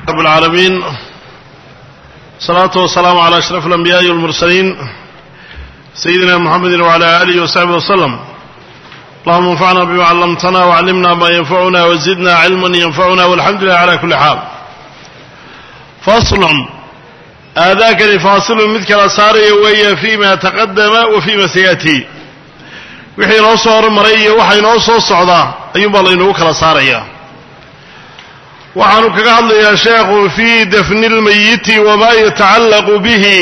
رب العالمين الصلاة والسلام على أشرف الأنبياء والمرسلين سيدنا محمد وعلى آله وصحبه وسلم اللهم انفعنا بما علمتنا وعلمنا ما ينفعنا وزدنا علما ينفعنا والحمد لله على كل حال فصل aadaakani faasilun mid kala saaraya weeye fii ma taqadama wa fii ma sayatii wixii inoo soo hormaray iyo waxa inoo soo socdaa ayuunbaa laynagu kala saarayaa waxaanu kaga hadlayaa sheekhu fii dafni اlmayiti wamaa yatacallaqu bihi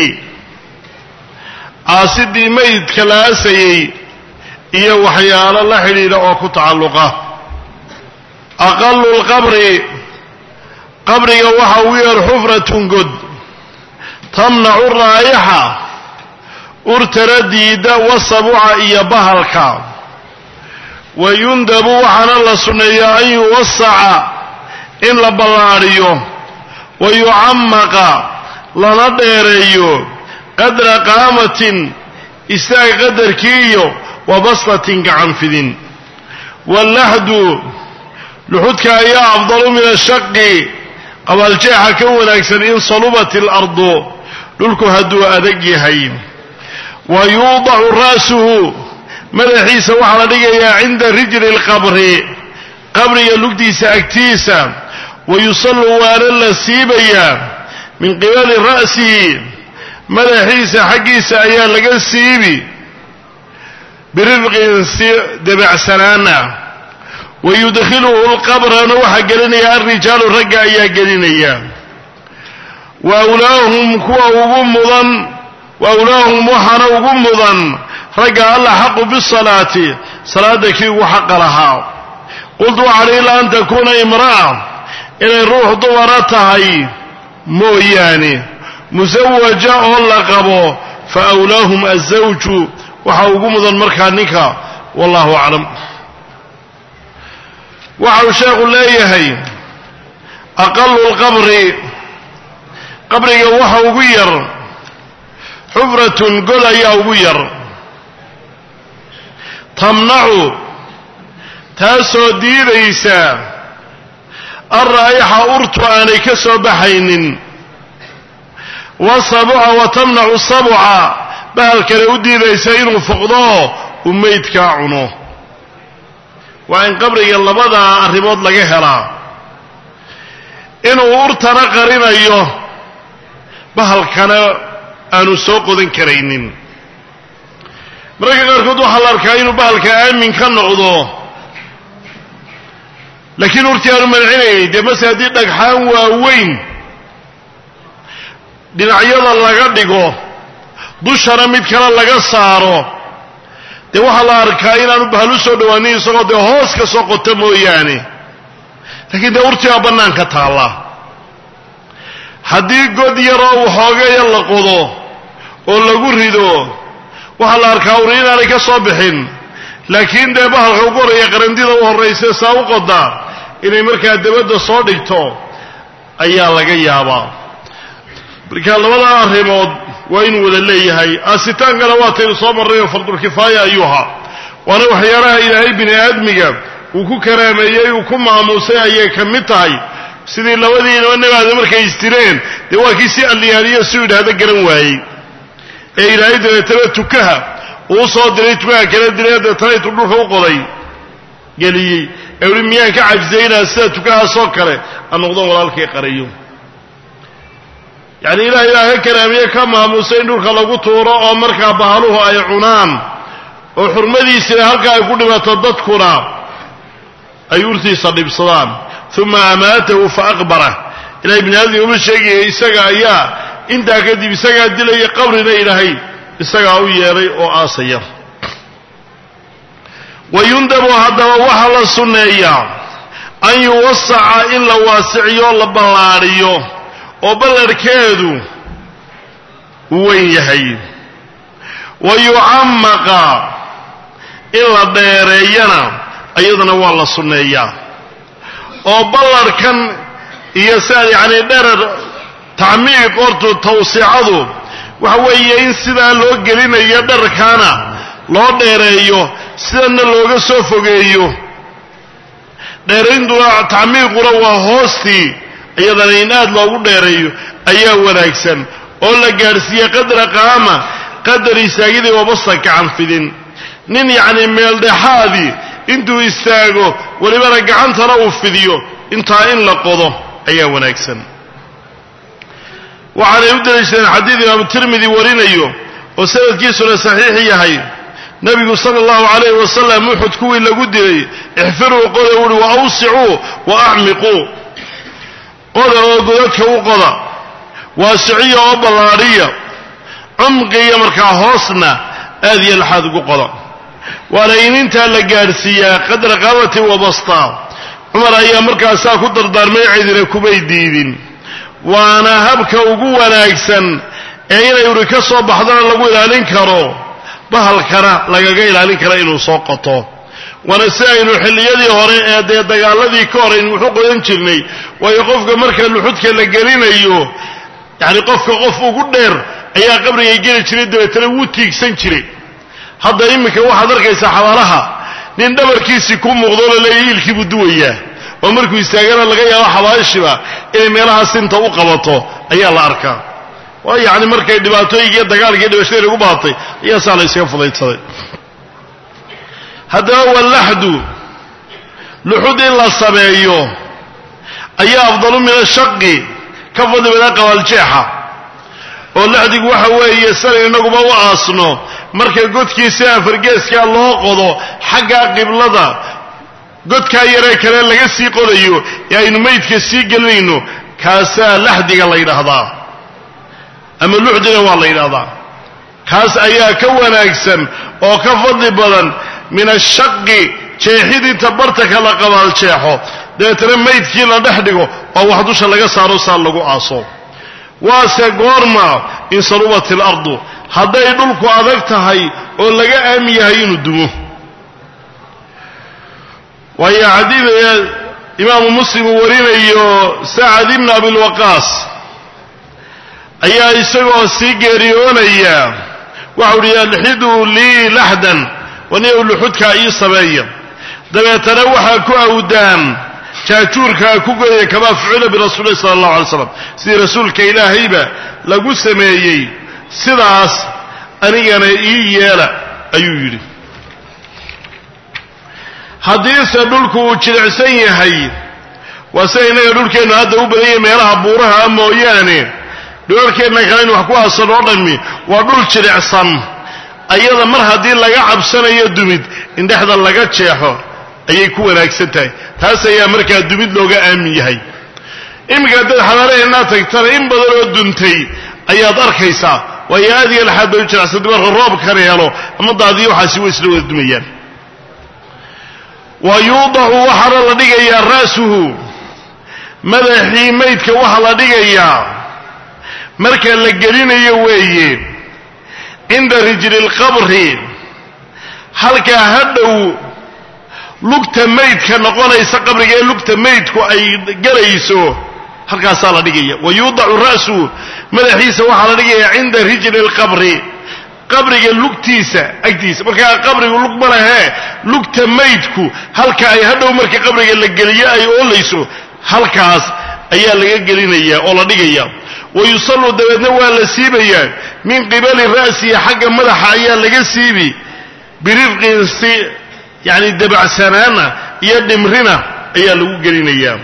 aasidii meydka la aasayey iyo waxyaalo la xidhiidha oo ku tacalluqa aqalu lqabri qabriga waxa ugu yar xufratun god tamnacu raayaxa urtara diida wasabuca iyo bahalka wa yundabu waxaana la sunneeyaa an yuwasaca in la ballaadhiyo wa yucamaqa lana dheereeyo qadra qaamatin istaag qadarkii iyo wa baslatin gacan fidin wallaxdu luxudka ayaa afdalu min ashaqi qabaaljeexa ka wanaagsan in salubat ilardu dhulku hadduu adag yahay wa yuudacu ra'suhu madaxiisa waxaa la dhigayaa cinda rijli lqabri qabriga lugdiisa agtiisa wa yusallu waana la siibayaa min qibali ra'sihi madaxiisa xaggiisa ayaa laga siibi birifqin si debacsanaana wa yudkhiluhu lqabrana waxaa gelinaya alrijaalu ragga ayaa gelinaya wa awlaahum kuwa ugu mudan wa awlaahum waxaana ugu mudan ragga alla xaqu bisalaati salaada kii ugu xaqa lahaa qultu waxaan ilaa an takuuna imra'a inay ruux dumara tahay mooyaane musawaja oo la qabo fa awlaahum azawju waxaa ugu mudan markaa ninka wallahu aclam waxa uu sheekhu leeyahay aqalu lqabri qabriga waxa ugu yar xufratun god ayaa ugu yar tamnacu taasoo diidaysa alraa'ixa urtu aanay ka soo baxaynin wasabuca wa tamnacu sabuca bahalkale u diidaysa inuu foqdo uu meydkaa cuno waa in qabriga labadaa arrimood laga helaa inuu urtana qarinayo bahalkana aanu soo qodan karaynin mararka qaarkood waxaa la arkaa inuu bahalka aamin ka noqdo laakiin urtii aanu mancinaynin dee mase haddii dhagxaan waaweyn dhinacyada laga dhigo dushana mid kale laga saaro dee waxaa la arkaa inaanu bahal u soo dhowaanin isagoo dee hoos ka soo qota mooyaane laakiin dee urtii baa bannaanka taalla haddii god yaroo waxoogaya la qodo oo lagu rido waxaa la arkaa uri inaanay ka soo bixin laakiin dee bahalka ugu horreeya qarandida u horraysa saa u qoda inay markaa dabadda soo dhigto ayaa laga yaabaa marka labada arrimood waa inuu wada leeyahay aasitaankana waataynu soo marrayoo fardulkifaaya ayuuha waana waxyaalaha ilaahay bini aadmiga uu ku karaameeyey uu ku maamuusay ayay ka mid tahay sidii labadiinaba nabaada markay istireen dee waa kii si alliyaaniyo suu yidhaahdo garan waayey ee ilaahay dabeetana tukaha uu soo diray tukaha kala dilay deetana intuu dhulka u qoday geliyey ee uhi miyaan ka cajzaynaa sida tukahaasoo kale aan noqdon walaalkay qarayo yacni ilaah ilaah ka karaamiye ka maamuusay in dhulka lagu tuuro oo markaa bahaluhu ay cunaan oo xurmadiisina halka ay ku dhibato dadkuna ay urtiisa dhibsadaan uma amaatahu fa aqbarah ilahay bini aadmiga uma sheegaya isaga ayaa intaa kadib isagaa dilaya qabrina ilaahay isagaa u yeelay oo aasaya wa yundabu haddaba waxaa la sunneeyaa an yuwasaca in la waasiciyo la ballaadhiyo oo ballarhkeedu uu weyn yahay wa yucamaqa in la dheereeyana iyadana waa la sunneeyaa oo ballarhkan iyo siaa yacni dherer tacmiiq hortu tawsicadu waxa weeye in sidaa loo gelinayo dherarkaana loo dheereeyo sidanna looga soo fogeeyo dheerayntuna tacmiiquna waa hoostii iyadana in aad loogu dheereeyo ayaa wanaagsan oo la gaadhsiiye qadra qaama qadar istaagidii wabasta gacan fidin nin yacni meeldhexaadii intuu istaago welibana gacantana uu fidiyo intaa in la qodo ayaa wanaagsan waxaanay u daliishadeen xadiid imaamu tirmidi warinayo oo sanadkiisuna saxiix yahay nebigu sala allahu calayhi wasalam uxud kuwii lagu dilay ixfiruu qoda wuhi wa awsicuu wa acmiquu qoda oo godadka u qoda waasiciya oo ballaadhiya cumqiya markaa hoosna aad iyo laxaad ugu qoda waana in intaa la gaadhsiiyaa qadra qaamati wa basta cumar ayaa markaasaa ku dardaarmay cidina kumay diidin waana habka ugu wanaagsan ee inay uri ka soo baxdana lagu ilaalin karo bahalkana lagaga ilaalin kara inuu soo qoto waana si aynu xilliyadii hore ee dee dagaaladii ka hor aynu wuxu qodan jirnay waayo qofka marka luxudka la gelinayo yacni qofka qof ugu dheer ayaa qabrigay geli jiray dabeetana wuu tiigsan jiray hadda iminka waxaad arkaysaa xabaalaha nin dhabarkiisii ku muuqdo laleeya iilkii buu duwayaa oo markuu istaagana laga yaabo xabaashiba inay meelaha sinta u qabato ayaa la arkaa waa yacni markay dhibaatooyinkiiyo dagaalkiiyo dhibashadii lagu baatay ayaa saa la ysaga fudaydsaday haddaba wallaxdu luxud in la sameeyo ayaa afdalu min ashaqi ka fadli badan qabaaljeexa oo laxdigu waxa weeye sana inaguba u aasno marka godkiisa afargeeskaa loo qodo xagga qiblada godkaa yaree kale laga sii qodayo ee aynu maydka sii gelinayno kaasaa laxdiga la yidhaahdaa ama luxdina waa la yidhahdaa kaas ayaa ka wanaagsan oo ka fadli badan min ashaqi jeexidinta bartanka la qabaaljeexo dabeetana maydkii la dhex dhigo oo wax dusha laga saaro saa lagu aaso waase goorma in salubat ilardu hadday dhulku adag tahay oo laga aamin yahay inuu dumo waayo xadiid imaamu muslim uu warinayo sacad ibn abilwaqaas ayaa isagoo sii geeriyoonaya waxau uhi alxiduu lii laxdan waniyow luxudkaa ii sameeya dabeetana waxaa ku awdaan jaajuurkaa ku godaya kamaa fucila birasuuli sala allahu alay slam sidii rasuulka ilaahayba lagu sameeyey sidaas anigana ii yeela ayuu yidhi haddiise dhulku uu jilicsan yahay waa sida innaga dhulkeennu hadda u badan yahay meelaha buuraha a mooyaane dhulalkeenna kale in wax ku aasan oo dhammi waa dhul jilicsan ayada mar haddii laga cabsanayo dumid in dhexda laga jeexo ayay ku wanaagsan tahay taas ayaa markaa dumid looga aamin yahay iminka haddaad xabaalaheennaa tagtana in badan oo duntay ayaad arkaysaa waayo aad iyo laxaad bay u jilicsantay marka roobkan helo ama daadiyo waxaasi way isla wada dumayaan wa yuudacu waxaana la dhigayaa ra'suhu madaxii maydka waxaa la dhigayaa marka la gelinayo weeye cinda rijli lqabri halkaa hadhow lugta maydka noqonaysa qabriga ee lugta maydku ay gelayso halkaasaa la dhigaya wa yuudacu ra'suhu madaxiisa waxaa la dhigayaa cinda rijli lqabri qabriga lugtiisa agtiisa markaa qabrigu lug ma lehee lugta maydku halka ay hadhow marka qabriga la geliyo ay oolayso halkaas ayaa laga gelinaya oo la dhigaya wa yusallu dabeedna waa la siibayaa min qibali ra'sihi xagga madaxa ayaa laga siibi birifqin si yacni dabacsanaana iyo dhimrina ayaa lagu gelinayaa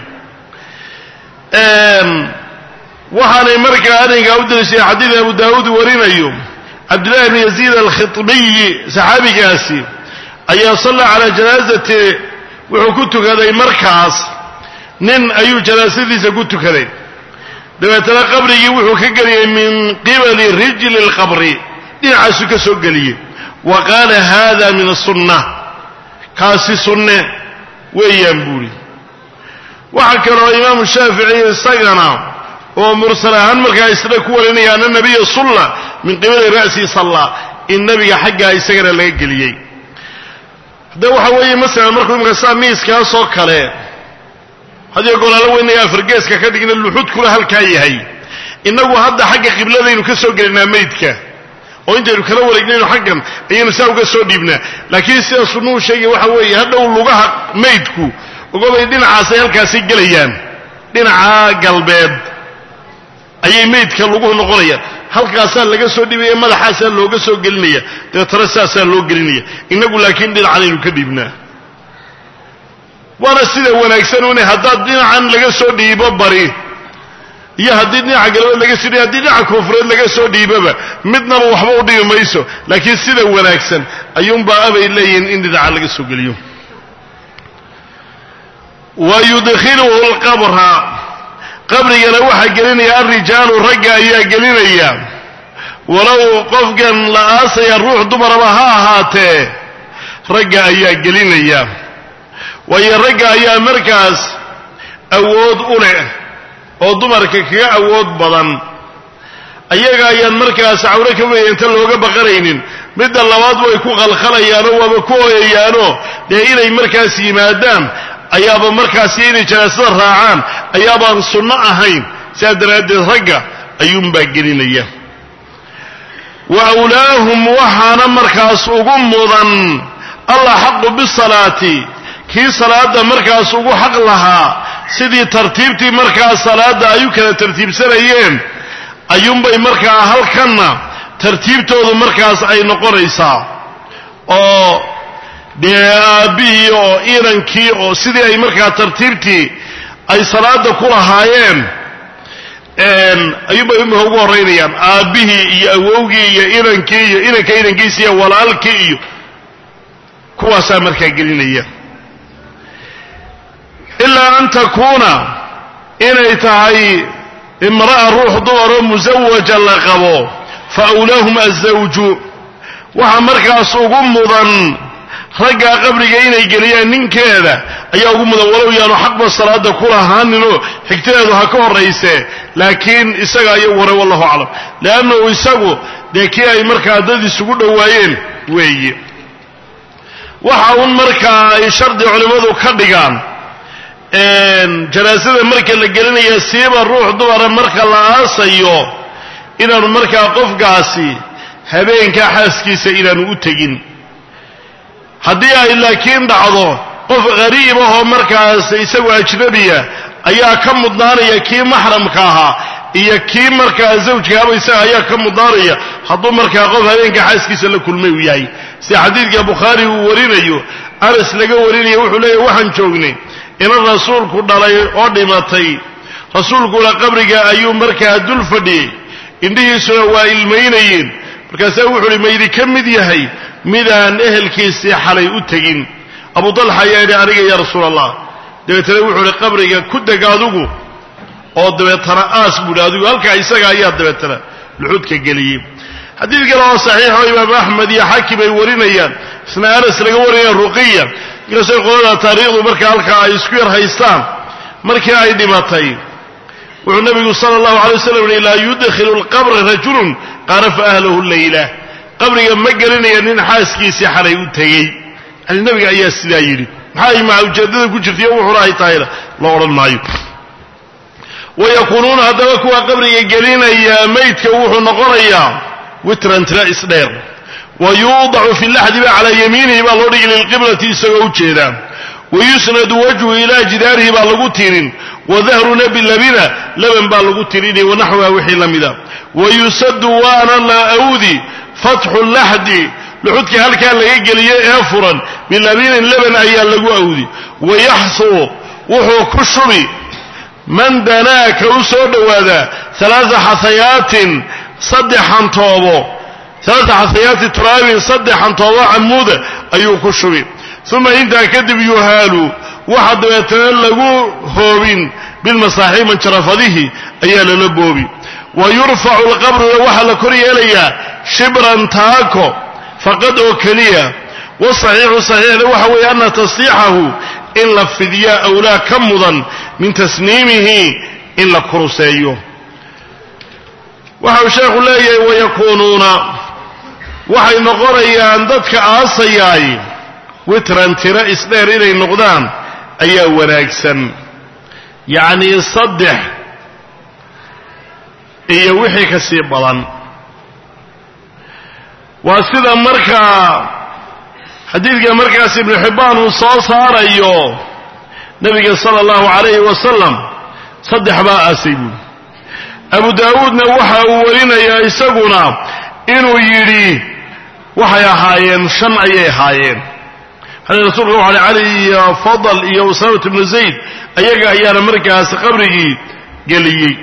waxaanay markaa arrinkaa u dalishay xadiid abu daawuud warinayo cabdillahi bn yaziid alkhitbiyi saxaabigaasi ayaa salla calaa janaazati wuxuu ku tukaday markaas nin ayuu janaasadiisa ku tukaday dabeetana qabrigii wuxuu ka geliyey min qibali rijli lqabri dhinacaasuu ka soo geliyey wa qaala hada min asunna kaasi sunne weeyaan buuri waxaa kaloo imaamu shaafici isagana oo mursal ahaan markaa isna ku warinaya ana nabiya sulla min qibali ra'sii salla in nabiga xaggaa isagana laga geliyey hadda waxa weeye masalan markuu imika saa miiskaasoo kale hadiyo golaalo weynaya afargeeska ka dhigna luxudkuna halkaa yahay innagu hadda xagga qibladaynu ka soo gelinaa maydka oo intaynu kala wareegnayno xaggan ayaynu saa uga soo dhiibnaa laakiin sida sunnuhu sheegaya waxa weeye hadhow lugaha maydku ogobay dhinacaasay halkaasay gelayaan dhinaca galbeed ayay meydka lagu noqonayaan halkaasaa laga soo dhibaya madaxaasaa looga soo gelinaya dabeetana saasaa loo gelinaya innagu laakiin dhinacanaynu ka dhiibnaa waana sida wanaagsan une haddaad dhinacan laga soo dhiibo bari iyo haddii dhinaca galbeed laga soo dhiibo haddii dhinaca koonfureed laga soo dhiiboba midnaba waxba u dhibi mayso laakiin sida wanaagsan ayuunbaa abay leeyihiin in dhinaca laga soo geliyo wa yudkhiluhu lqabra qabrigana waxaa gelinaya alrijaalu ragga ayaa gelinaya walow qofkan la aasaya ruux dumaraba ha ahaatee ragga ayaa gelinaya waayo ragga ayaa markaas awood u leh oo dumarka kaga awood badan ayaga ayaan markaas cawro ka weya inta looga baqanaynin midda labaad way ku qalkhalayaanoo waaba ku ooyayaanoo dee inay markaas yimaadaan ayaaba markaas iyo inay janaasada raacaan ayaabaan sunno ahayn sidaa daraaddeed ragga ayuunbaa gelinaya wa awlaahum waxaana markaas ugu mudan allah xaqu bisalaati kii salaadda markaas ugu xaq lahaa sidii tartiibtii markaas salaadda ay u kala tartiibsanayeen ayuunbay markaa halkanna tartiibtoodu markaas ay noqonaysaa oo dee aabbihii oo inankii oo sidii ay markaa tartiibtii ay salaada ku lahaayeen ayuunbay imika ugu horraynayaan aabbihii iyo awowgii iyo inankii iyo inanka inankiisa iyo walaalkii iyo kuwaasaa markaa gelinaya ilaa an takuuna inay tahay imra'a ruux dumaroo musawaja la qabo fa awlaahum azawju waxa markaas ugu mudan raggaa qabriga inay geliyaan ninkeeda ayaa ugu mudan walow yaanu xaqba salaada ku lahaaninoo xigtadeedu ha ka horrayse laakiin isaga ayagu hore wallahu aclam leannahu isagu dee kii ay markaa dad isugu dhowaayeen weeye waxa un markaa ay shardi culimmadu ka dhigaan janaasada marka la gelinaya siiba ruux dumara marka la aasayo inaanu markaa qofkaasi habeenkaa xaaskiisa inaanu u tegin haddii ay laakiin dhacdo qof qariib ahoo markaas isagu ajnabiya ayaa ka mudnaanaya kii maxramka ahaa iyo kii markaa zawjkaaba isaga ayaa ka mudnaanaya hadduu markaa qof habeenka xaaskiisa la kulmay uu yahay sida xadiidka bukhaari uu warinayo anas laga warinaya wuxuu leeyahy waxaan joognay inan rasuulku dhalay oo dhimatay rasuulkuna qabriga ayuu markaa dul fadhiyey indhihiisuna waa ilmaynayeen markaasaa wuxu uhi maydi ka mid yahay midaan ehelkiisii xalay u tegin abu dalxa ayaa yidhi aniga ya rasuul allah dabeetana wuxuu ihi qabriga ku deg adugu oo dabeetana aas buuhi adigu halkaa isaga ayaa dabeetana luxudka geliyey xadiid kale oo saxiixoo imaamu axmed iyo xaakim ay warinayaan isna anas laga warinaya ruqiya inkastoo qolada taariikhdu marka halkaa ay isku yar haystaan markii ay dhimatay wuxuu nabigu sala allahu alay waslam yihi laa yudkhilu lqabra rajulun qarafa ahlahu leyla qabriga ma gelinaya nin xaaskiisii xalay u tegey yani nabiga ayaa sidaa yidhi maxaa maca ujeedada ku jirtaiyo wuxuna ay tahayna la odhan maayo wayakuunuuna haddaba kuwa qabriga gelinaya maydka wuxuu noqonayaa witran tira isdheer wa yuudacu fi laxdi ba calaa yamiinihi baa loo dhigi lilqiblati isagoo u jeeda wayusnadu wajhu ilaa jidaarihi baa lagu tirin wadahruna bilabina laban baa lagu tirini wanaxwiha wixii la mida wayusadu waana la awdi fatxu laxdi luxudkii halkaa laga geliye ee furan bilabinin laban ayaa lagu awdi wayaxsuu wuxuu ku shubi man danaaka u soo dhowaadaa alaaa xahayaatin saddex hantoobo alaaa xahayaati turaabin saddex hantoobo camuuda ayuu ku shubi uma intaa kadib yuhaalu waxa dabeetana lagu hoobin bilmasaaxiib manjarafadihi ayaa lala boobi wa yurfacu lqabruna waxaa la kor yeelayaa shibran taako faqad oo keliya wasaxiixu saxiixna waxa weeye ana tasdiixahu in la fidyaa awlaa ka mudan min tasniimihi in la kuruseeyo waxa uu sheekhu leeyahay wayakuunuuna waxay noqonayaan dadka aasayaay witran tiro isdheer inay noqdaan ayaa wanaagsan yacnii saddex iyo wixii ka sii badan waa sida markaa xadiidka markaas ibnu xibbaan uu soo saarayo nebiga sala allahu calayhi wasalam saddex baa aasay buuri abu daawuudna waxa uu warinayaa isaguna inuu yidhi waxay ahaayeen shan ayay ahaayeen hal rasuulka waxa cali iyo fadal iyo usaamat ibnu zayd ayaga ayaana markaas qabrigii geliyey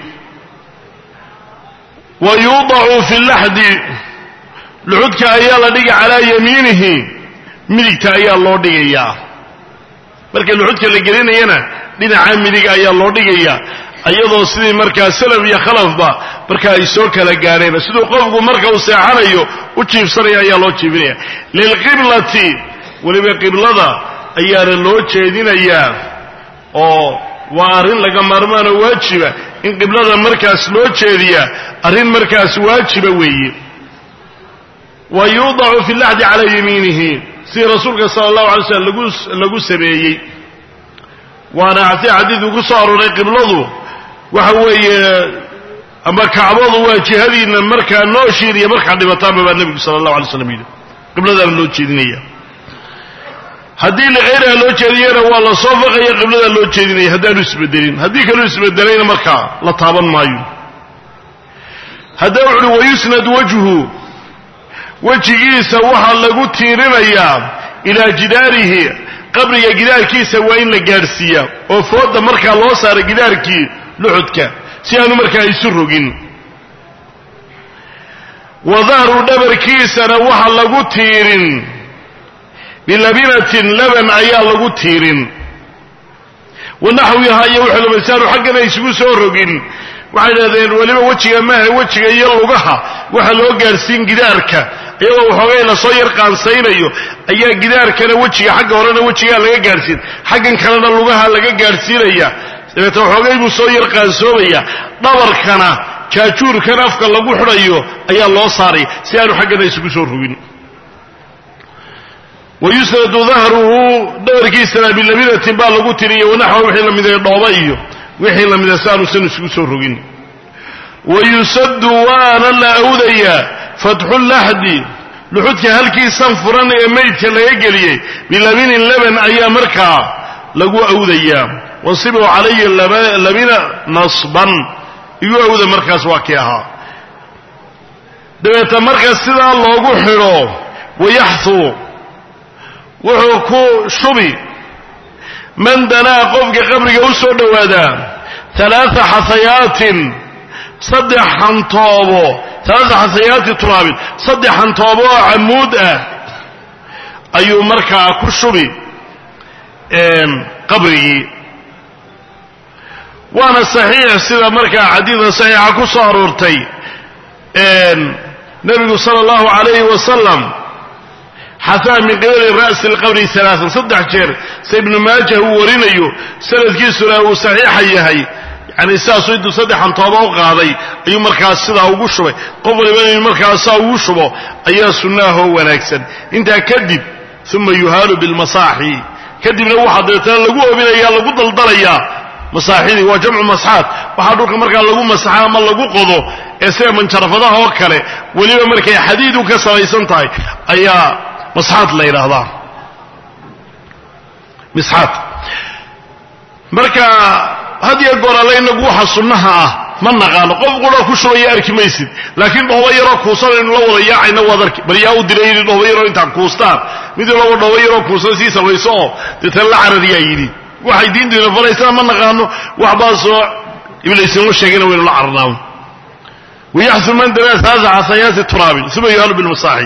wa yuudacu fi laxdi luxudka ayaa la dhigi calaa yamiinihi midigta ayaa loo dhigayaa marka luxudka la gelinayana dhinaca midig ayaa loo dhigayaa iyadoo sidii markaa salaf iyo khalafba marka ay soo kala gaadheen siduu qofku marka uu seexanayo u jiifsanaya ayaa loo jiifinaya lilqiblati weliba qiblada ayaana loo jeedinayaa oo waa arrin laga maarmaanoo waajiba in qiblada markaas loo jeediyaa arrin markaas waajiba weeye wa yuudacu fi laxdi calaa yamiinihi sidii rasuulka sala allahu alay slam lagu lagu sameeyey waana si xadiidku ku soo arooray qibladu waxa weeye ama kacbadu waa jihadiina markaa nooshiin iyo markaa dhibataanba baa nebigu sala allahu alay slam yidhi qibladaana loo jeedinaya haddii likayriha loo jeediyana waa la soo faqaya qibladaa loo jeedinaya haddaanu isbedelin haddii kaluu isbedelayna markaa la taaban maayo haddaba wuxu uhi wayusnad wajhu wejigiisa waxaa lagu tiirinayaa ilaa jidaarihi qabriga gidaarkiisa waa in la gaadhsiiyaa oo fooda markaa loo saara gidaarkii luxudka si aanu markaa isu rogin wa dahru dhabarkiisana waxa lagu tiirin bilabinatin laban ayaa lagu tiirin wa naxwihaa iyo wuxuu lamasaanu xaggana isugu soo rogin waxay dhahdeen weliba wejiga maaha wejiga iyo lugaha waxa loo gaadhsiin gidaarka iyagoo waxoogay la soo yar qaansaynayo ayaa gidaarkana wejiga xagga horena wejigaa laga gaadhsiin xaggan kalena lugaha laga gaadhsiinaya dabeetna waxoogay buu soo yar qaansoomaya dhabarkana jaajuurkan afka lagu xidhayo ayaa loo saaray si aanu xaggana isugu soo rogin wayusnadu dahruhu dhabarkiisana bilabinatin baa lagu tiriya wanaxwa wixii la miday dhooba iyo wixii la mida si aanusan isugu soo rogin wayusadu waana la awdayaa fatxu laxdi luxudka halkiisan furan ee maydka laga geliyey bilabinin laban ayaa markaa lagu awdayaa wansibuu calaya labina nasban igu awda markaas waa kii ahaa dabeeta marka sidaa loogu xidho wayaxuu wuxuu ku shubi man danaa qofka qabriga u soo dhowaadaa alaaa xasayaatin saddex xantoobo alaaa xasayaati turaabin saddex xantoobo oo camuud ah ayuu markaa ku shubi qabrigii waana saxiix sida markaa xadiidka saxiixa ku soo aroortay nebigu sala allahu calayhi wasalam xasaa min qibali ra'si lqabri alaaan saddex jeer se ibnu maajah uu warinayo sanadkiisuna uu saxiixa yahay yani sidaasuu intuu saddexan tooba u qaaday ayuu markaas sidaa ugu shubay qof waliba inuu markaas saa ugu shubo ayaa sunnaahoo wanaagsan intaa kadib uma yuhaalu bilmasaaxi kadibna waxaa dabeetana lagu obinaya lagu daldalayaa masaaxidii waa jamcu masxaad waxaa dhulka markaa lagu masaxa ama lagu qodo ee sida manjarafadaha oo kale weliba markay xadiidu ka samaysan tahay ayaa masxaad la yidhaahdaa misxaad marka had iyo goor alle inagu waxa sunnaha ah ma naqaano qof qura ku shubaya arki maysid laakiin dhoobo yaroo kuusan inu la wada yaacayna waad arki bal yaa u diray yidhi dhoobo yaroo intaan kuustaan mid walaba dhoobo yaroo kuusan sii samayso oo deetana la carariyaa yidhi waxay diintu ina faraysaan ma naqaano waxbaasoo iblaysnimo sheegayna waynu la cararnaa wayaxsu man danaa saasa xasayaati turaabin uma yuhalu bilmasaaxi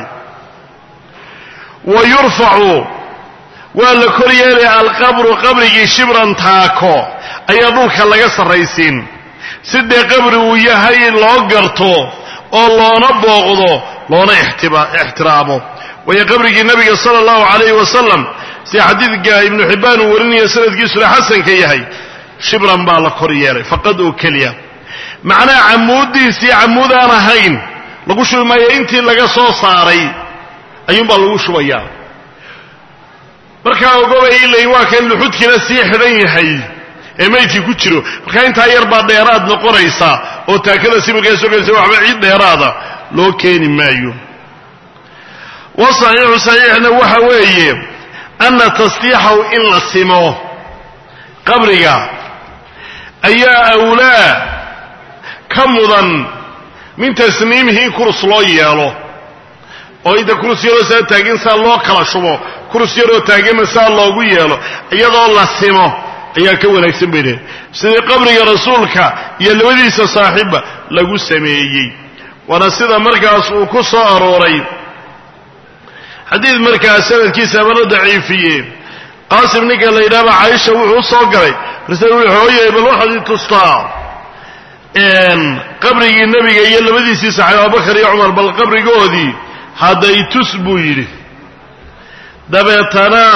wa yurfacu waa la kor yeelaya alqabru qabrigii shibran taako ayaa dhulka laga sarraysiin sidee qabri uu yahay loo garto oo loona booqdo loona ixtiraamo waayo qabrigii nabiga sala allahu calayhi wasalam sida xadiidka ibnu xibbaan uu warinaya sanadkiisuna xasanka yahay shibran baa la kor yeelay faqad oo keliya macnaha camuuddiisii camuud aan ahayn lagu shubi maayo intii laga soo saaray ayuunbaa lagu shubayaa markaa ogobay ilay waa kan luxudkiina sii xidhan yahay ee maydkii ku jiro markaa intaa yar baa dheeraad noqonaysa oo taakada sibirkaa sogaysa waxba ciid dheeraada loo keeni maayo wa saxiixu saxiixna waxa weeye ana tasliixahu in la simo qabriga ayaa awlaa ka mudan min tasniimihi in kurus loo yeelo oo inta kurus yaroo saa taagin saa loo kala shubo kurus yaroo taaganna saa loogu yeelo iyadoo la simo ayaa ka wanaagsan bay dhaheen sidii qabriga rasuulka iyo labadiisa saaxiibba lagu sameeyey waana sida markaas uu ku soo arooray xadiid markaas sanadkiisa amana daciifiye qaasim ninka la yidhahba caaisha wuxuu u soo galay marse wuxuu hooyay bal waxaad i tustaa qabrigii nebiga iyo labadiisii saxaab abubakar iyo cumar bal qabrigoodii hadday tus buu yidhi dabeetana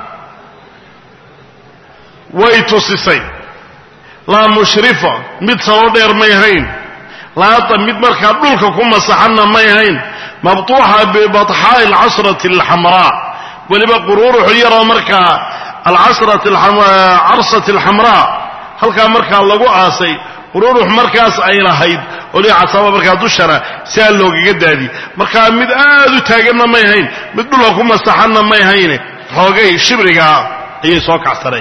way tusisay laa mushrifa mid salo dheer may hayn laata mid markaa dhulka ku masaxanna may hayn mabtuuxa bibaxaa'i alcasrati alxamraa weliba quruurux yaroo markaa alcasrati carsati alxamraa halkaa markaa lagu aasay quruurux markaas ay lahayd oli casaba markaa dushana si aa loogaga daadi markaa mid aad u taaganna may hayn mid dhulka ku masaxanna may hayne xoogay shibrigaa ayay soo kacsaneen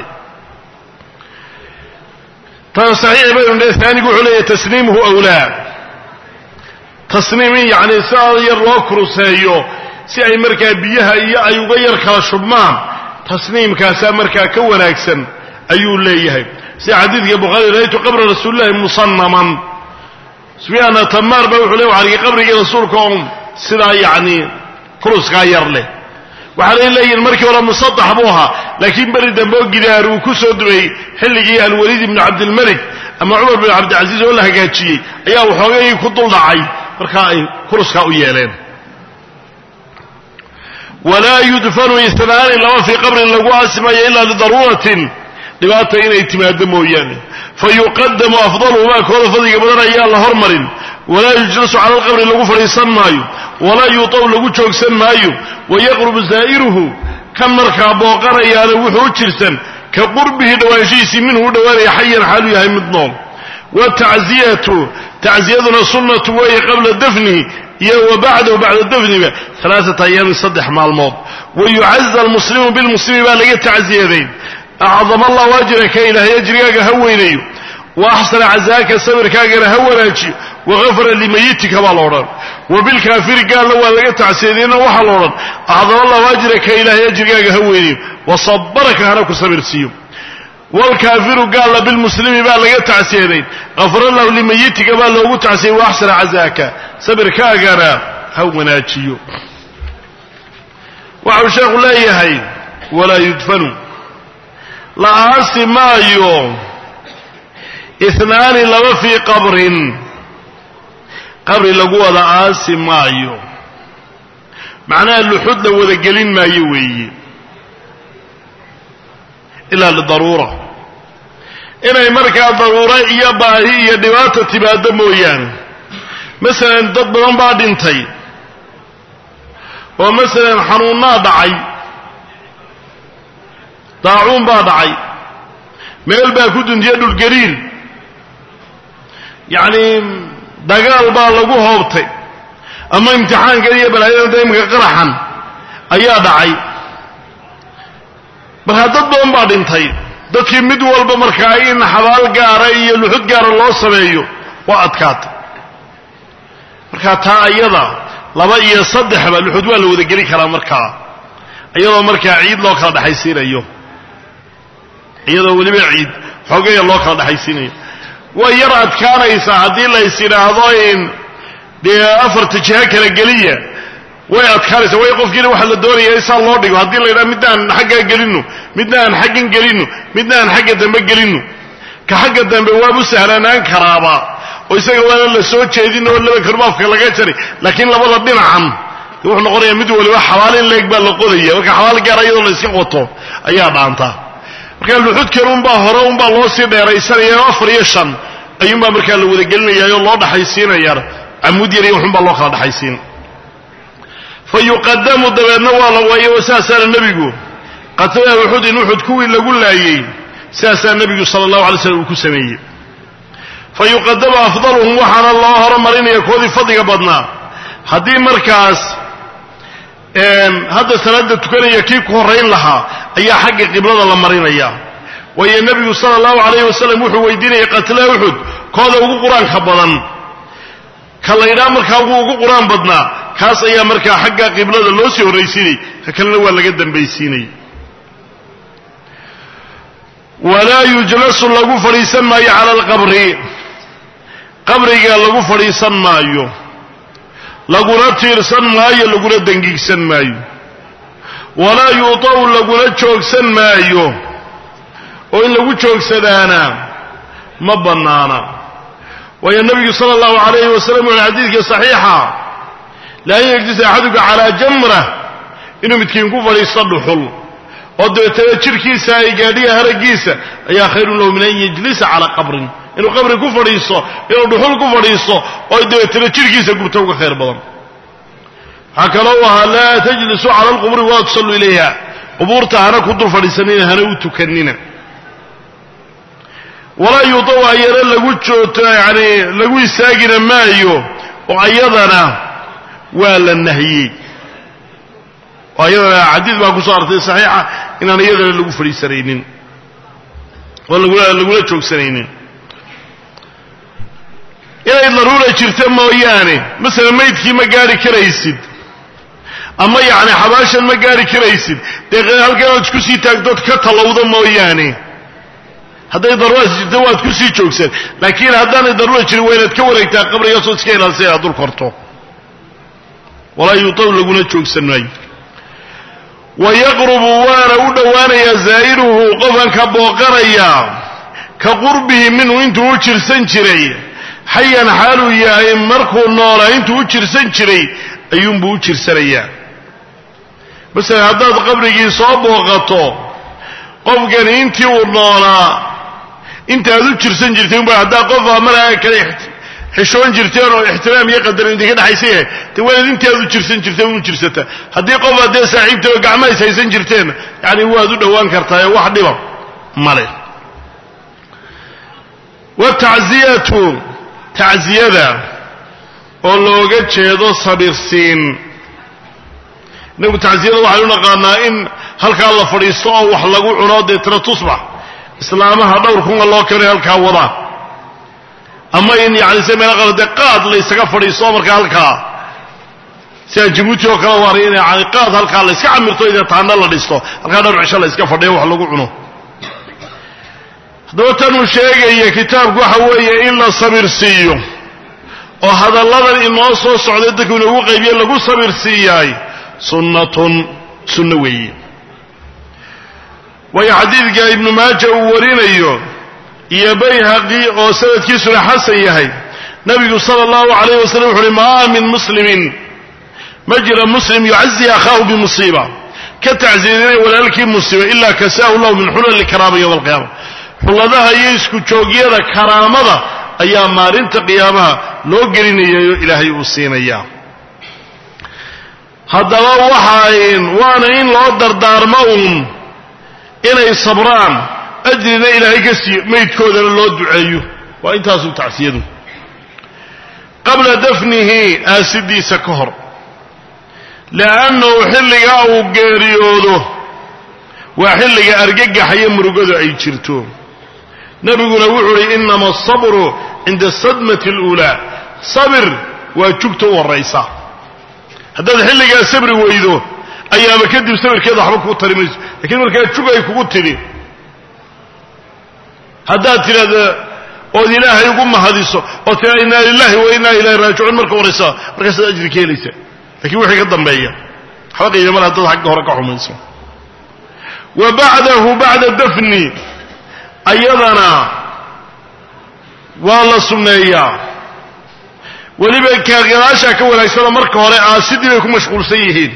tan saxiix baynu dhe aanigu wuxuu leeyahy tasniimuhu awlaa tasniim in yacni sidaa yar loo kuruseeyo si ay markaa biyaha iyo ay uga yar kala shubmaan tasniimkaasaa markaa ka wanaagsan ayuu leeyahay sida xadiidka bukhaari ra'aytu qabra rasuulillahi musannaman sufyaana tamaar baa wuxuu le waxaa argay qabrigii rasuulka oo sidaa yacni kuruskaa yar leh waxaanay leeyihin markii hore musadax buu ahaa laakiin beri dambe oo gidaar uu ku soo dumeeyey xilligii alwaliid ibnu cabdilmalik ama cumar bin cabdilcasiis oo la hagaajiyey ayaa waxoogay ku duldhacay markaa ay kuruskaa u yeeleen walaa yudfanu isnaani laba fii qabrin lagu aasimayo ilaa lidaruuratin dhibaata inay timaado mooyaane fa yuqadamu afdaluhumaa kooda fadliga badan ayaa la hormarin walaa yujlasu cala alqabri lagu fadhiisan maayo walaa yuutaw lagu joogsan maayo wayaqrubu zaa'iruhu kan markaa booqanayaana wuxuu u jirsan ka qurbihi dhowaanshihiisii minhu u dhowaanaya xayan xaalu yahay mid nool watacziyatu tacziyaduna sunnatu weeye qabla dafnihi iyo wa bacdahu bacda dafniba alaaata ayaamin saddex maalmood wayucaza almuslimu bilmuslimi baa laga tacziyadayn acdama allahu ajraka ilaahay ajrigaaga ha weynayo wa axsana cazaaka sabirkaagana ha wanaajiyo wagafara limayitika baa la odhan wa bilkaafiri gaalna waa laga tacsiyadeena waxaa la odhan acdama allahu ajraka ilaahay ajrigaaga ha weynayo wa sabaraka hana ku sabirsiiyo wlkaafiru gaalla bilmuslimi baa laga tacsiyadayn afara lahu limayitika baa loogu tacsiyay wa axsana cazaaka sabirkaagana ha wanaajiyo waxau sheekhu leeyahay walaa yudfanu la aasi maayo inaani laba fii qabrin qabri lagu wada aasi maayo macnaha luxud la wada gelin maayo weeye ilaa lidaruura inay markaa daruuro iyo baahi iyo dhibaata timaado mooyaane masalan dad badan baa dhintay oo masalan xanuunnaa dhacay daacuun baa dhacay meel baa ku duntiya dhulgariir yacni dagaal baa lagu hoobtay ama imtixaankan iyo balaayada daymka qaraxan ayaa dhacay markaa dad badan baa dhintay dadkii mid walba markaa in xabaal gaara iyo luxud gaara loo sameeyo waa adkaatay markaa taa ayada laba iyo saddexba luxud waa la wada geli karaa markaa iyadoo markaa ciid loo kala dhexaysiinayo iyadoo weliba ciid xoogaya loo kala dhexaysiinayo way yar adkaanaysaa haddii lays yidhaahdo in dee afarta jiho kala geliya way adkaanaysaa way qofkiina waxaa la doonaya in saa loo dhigo haddii la yidhaha midna aan xaggaa gelino midna aan xaggan gelino midna aan xagga dambe gelino ka xagga dambe waabu sahlanaan karaaba oo isaga waana la soo jeedin oo laba karmaafka laga jaray laakiin labada dhinacan de wuxuu noqonaya mid waliba xabaal in leeg baa la qodaya marka xabaal gaara iyadoo la iska qoto ayaa dhaantaa marka luxudkan unbaa hore unbaa loo sii dheeraysanaya afar iyo shan ayuunbaa markaa la wada gelinayaayo loo dhaxaysiinaya camuud yar iyo waxunbaa loo kala dhaxaysiin fa yuqadamu dabeedna waa la waayo saasaana nebigu qatala uxudin uxud kuwii lagu laayey sidaasaa nebigu sala allahu alay slam uu ku sameeyey fa yuqadamu afdaluhum waxaana loo horumarinaya koodii fadliga badnaa haddii markaas hadda salaada tukanaya kii ku horrayn lahaa ayaa xagga qiblada la marinaya waayo nebigu sala allahu calayhi wasalam wuxuu weydiinayay qatla uxud kooda ugu qur-aanka badan ka laydhaa markaa ugu ugu qur-aan badnaa kaas ayaa markaa xagga qiblada loo sii horraysiinay ka kalena waa laga dambaysiinay walaa yujlasu lagu fadhiisan maayo cala alqabri qabriga lagu fadhiisan maayo laguna tiirsan maayo laguna dengigsan maayo walaa yuuta'u laguna joogsan maayo oo in lagu joogsadaana ma bannaana waayo nebigu sala allahu calayhi wasalam wuxu xadiidkii saxiixa laa yajlis axaduka calaa jamra inuu midkiin ku fadhiisto dhuxul oo dabeetana jidhkiisa ay gaadhiya haraggiisa ayaa khayrun lahu min an yajlisa calaa qabrin inuu qabri ku fadhiisto inuu dhuxul ku fadhiisto oo dabeetana jidhkiisa gubto uga khayr badan waxaa kaloo u ahaa laa tajlisuu cala alquburi walaa tusalluu ilayha qubuurta hana ku dul fadhiisanina hana u tukanina walaa yudaw ayana lagu joogto yani lagu istaagina maayo oo ayadana waa la nahiyey oo ayadana xadiid baa ku soo artay saxiixa inaan iyadana lagu fadhiisanaynin oo lagula lagula joogsanaynin inay daruura jirta mooyaane masalan maydkii ma gaari karaysid ama yacni xabaashan ma gaari karaysid dee halkan aad isku sii taagdood ka tallowda mooyaane hadday daruuraas jirta waad ku sii joogsan laakiin haddaanay daruura jirin waa inaad ka wareegtaa qabrigaasoo iska ilaalisa inaad dul korto walaa yuutaw laguna joogsan maayo wa yaqrubu waana u dhowaanayaa zaa'iruhu qofkan ka booqanaya ka qurbihi minhu intuu u jirsan jiray xayan xaaluu yahay markuu noolaa intuu u jirsan jiray ayuunbuu u jirsanayaa masalan haddaad qabrigii soo booqato qofkani intii uu noolaa intaad u jirsan jirtay unba haddaa qofa markaa kale xishoon jirteen oo ixtiraam iyo qadarin idinka dhexaysa yahay de waanaad intii aad u jirsan jirteen unu jirsata haddii qof aad dee saaxiibtay oo gacma is haysan jirteen yacni waad u dhowaan kartaa wax dhiba male watacziyatu tacziyada oo looga jeedo sabirsiin inagu tacziyada waxaynu naqaanaa in halkaa la fadhiisto oo wax lagu cuno deetna tusbax islaamaha dhowr kunga loo keenay halkaa wada ama in yani se meelo qala dee qaad la ysaga fadhiisto markaa halkaa sidaan jabuuti oo kale waanay in yani qaad halkaa la yska camirto dee taana la dhisto halkaa dhowr cisho la yska fadhiyo wax lagu cuno haddaba tanuu sheegaya kitaabku waxa weeye in la sabir siiyo oo hadalladan inoo soo socday dadku inoogu qaybiye lagu sabir siiyaay sunnatun sunno weeye waayo xadiidka ibnu maaja uu warinayo iyo bayhaqi oo sanadkiisuna xasan yahay nabigu sala allahu calayh wasalam wuxu uhi maa min muslimin ma jira muslim yucazi akhaahu bimusiiba ka tacsiyadinay walaalkii musiiba ilaa kasaahu lahu min xulali karaama yowma alqiyaama xulladaha iyo isku joogyada karaamada ayaa maalinta qiyaamaha loo gelinayayo ilaahay uu siinayaa haddaba waxaayn waana in loo dardaarmo uun inay sabraan ajrina ilaahay ka siiyo maydkoodana loo duceeyo waa intaasuu tacsiyadu qabla dafnihi aasidiisa ka hor li'annahu xilligaa uu geeriyoodo waa xilliga argagaxayo murugadu ay jirto nebiguna wuxuu uhi inama asabru cinda asadmati aluulaa sabir waa jugta u horraysa haddaad xilligaa sabri weydo ayaama kadib sabirkeeda waxba kuu tari mayso lakiin markaa jug ay kugu tidhi haddaad tidhahda ood ilaahay ugu mahadiso oo tiraa inna lilahi wa inna ilayhi raajicuun marka horaysa markaasaad ajri ka helaysa lakiin wixii ka dambeeya waxba qiima male haddaad xagga hore ka xumayso wa bacdahu bacda dafni ayadana waa la sunneeyaa weliba kaagadaashaa ka wanaagsanoo marka hore aasidii bay ku mashquulsan yihiin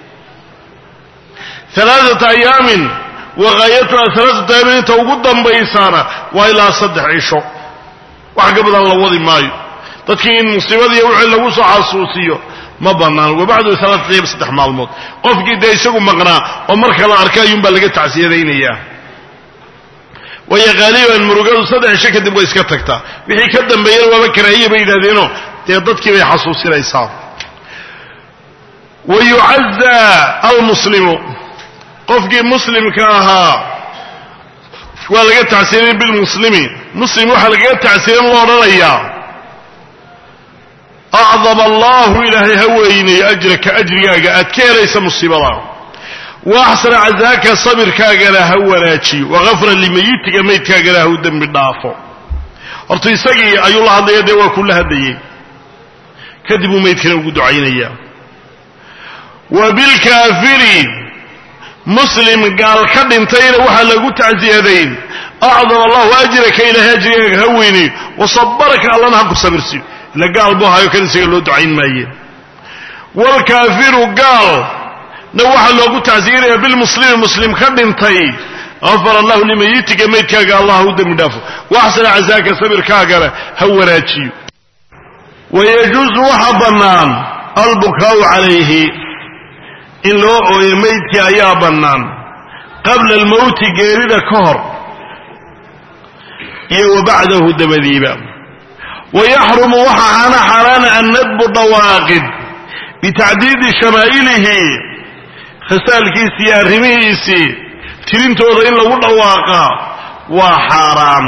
alaaata ayaamin waqaayatuha alaaata ayaamin inta ugu dambaysaana waa ilaa saddex cisho wax ka badan la wadi maayo dadkii in musiibadiiyo wixii lagu soo xasuusiyo ma bannaan wabacdu alaaata ayaam saddex maalmood qofkii dee isagu maqnaa oo marka la arka ayuunbaa laga tacsiyadaynayaa waayo qaaliban murugadu saddex cisho kadib way iska tagtaa wixii ka dambeeyana waaba karaahiya bay yidhahdeenoo dee dadkii bay xasuusinaysaa wa yucazaa almuslimu qofkii muslimka ahaa waa laga tacsiirin bilmuslimi muslim waxaa lagaga tacsiirin loo odhanayaa acdama allahu ilaahay ha weynay ajraka ajrigaaga aad ka helaysa musiibada wa axsana cazaaka sabirkaagana ha wanaajiyo wagafra limayitika maydkaagana ha u dembi dhaafo horta isagii ayuu la hadlaya dee waa kula hadlayey kadib uu maydkana ugu ducaynayaa wa bilkaafiri muslim gaal ka dhintayna waxaa lagu tacsiyadayn acdama allahu ajraka ilaahay ajrigaaga ha weynay wasabaraka allana ha ku sabirsiyo ila gaal buu hayo kan isaga loo ducayn maaye waalkaafiru gaal na waxaa loogu tacsiyinaya bilmuslimi muslim ka dhintay afar allahu limayitika maydkaaga allah ha u dembi dhaafo waaxsana casaaka sabirkaagana ha wanaajiyo wayajuusu waxa bannaan albukaau calayhi in loo ooyo maydkii ayaa bannaan qabla almowti geerida ka hor iyo wa bacdahu dabadiiba wayaxrumu waxaa hana xaaraana annadbu dhawaaqid bitacdiidi shamaa'ilihi khasaalkiisii iyo arrimihiisii tirintooda in lagu dhawaaqaa waa xaaraan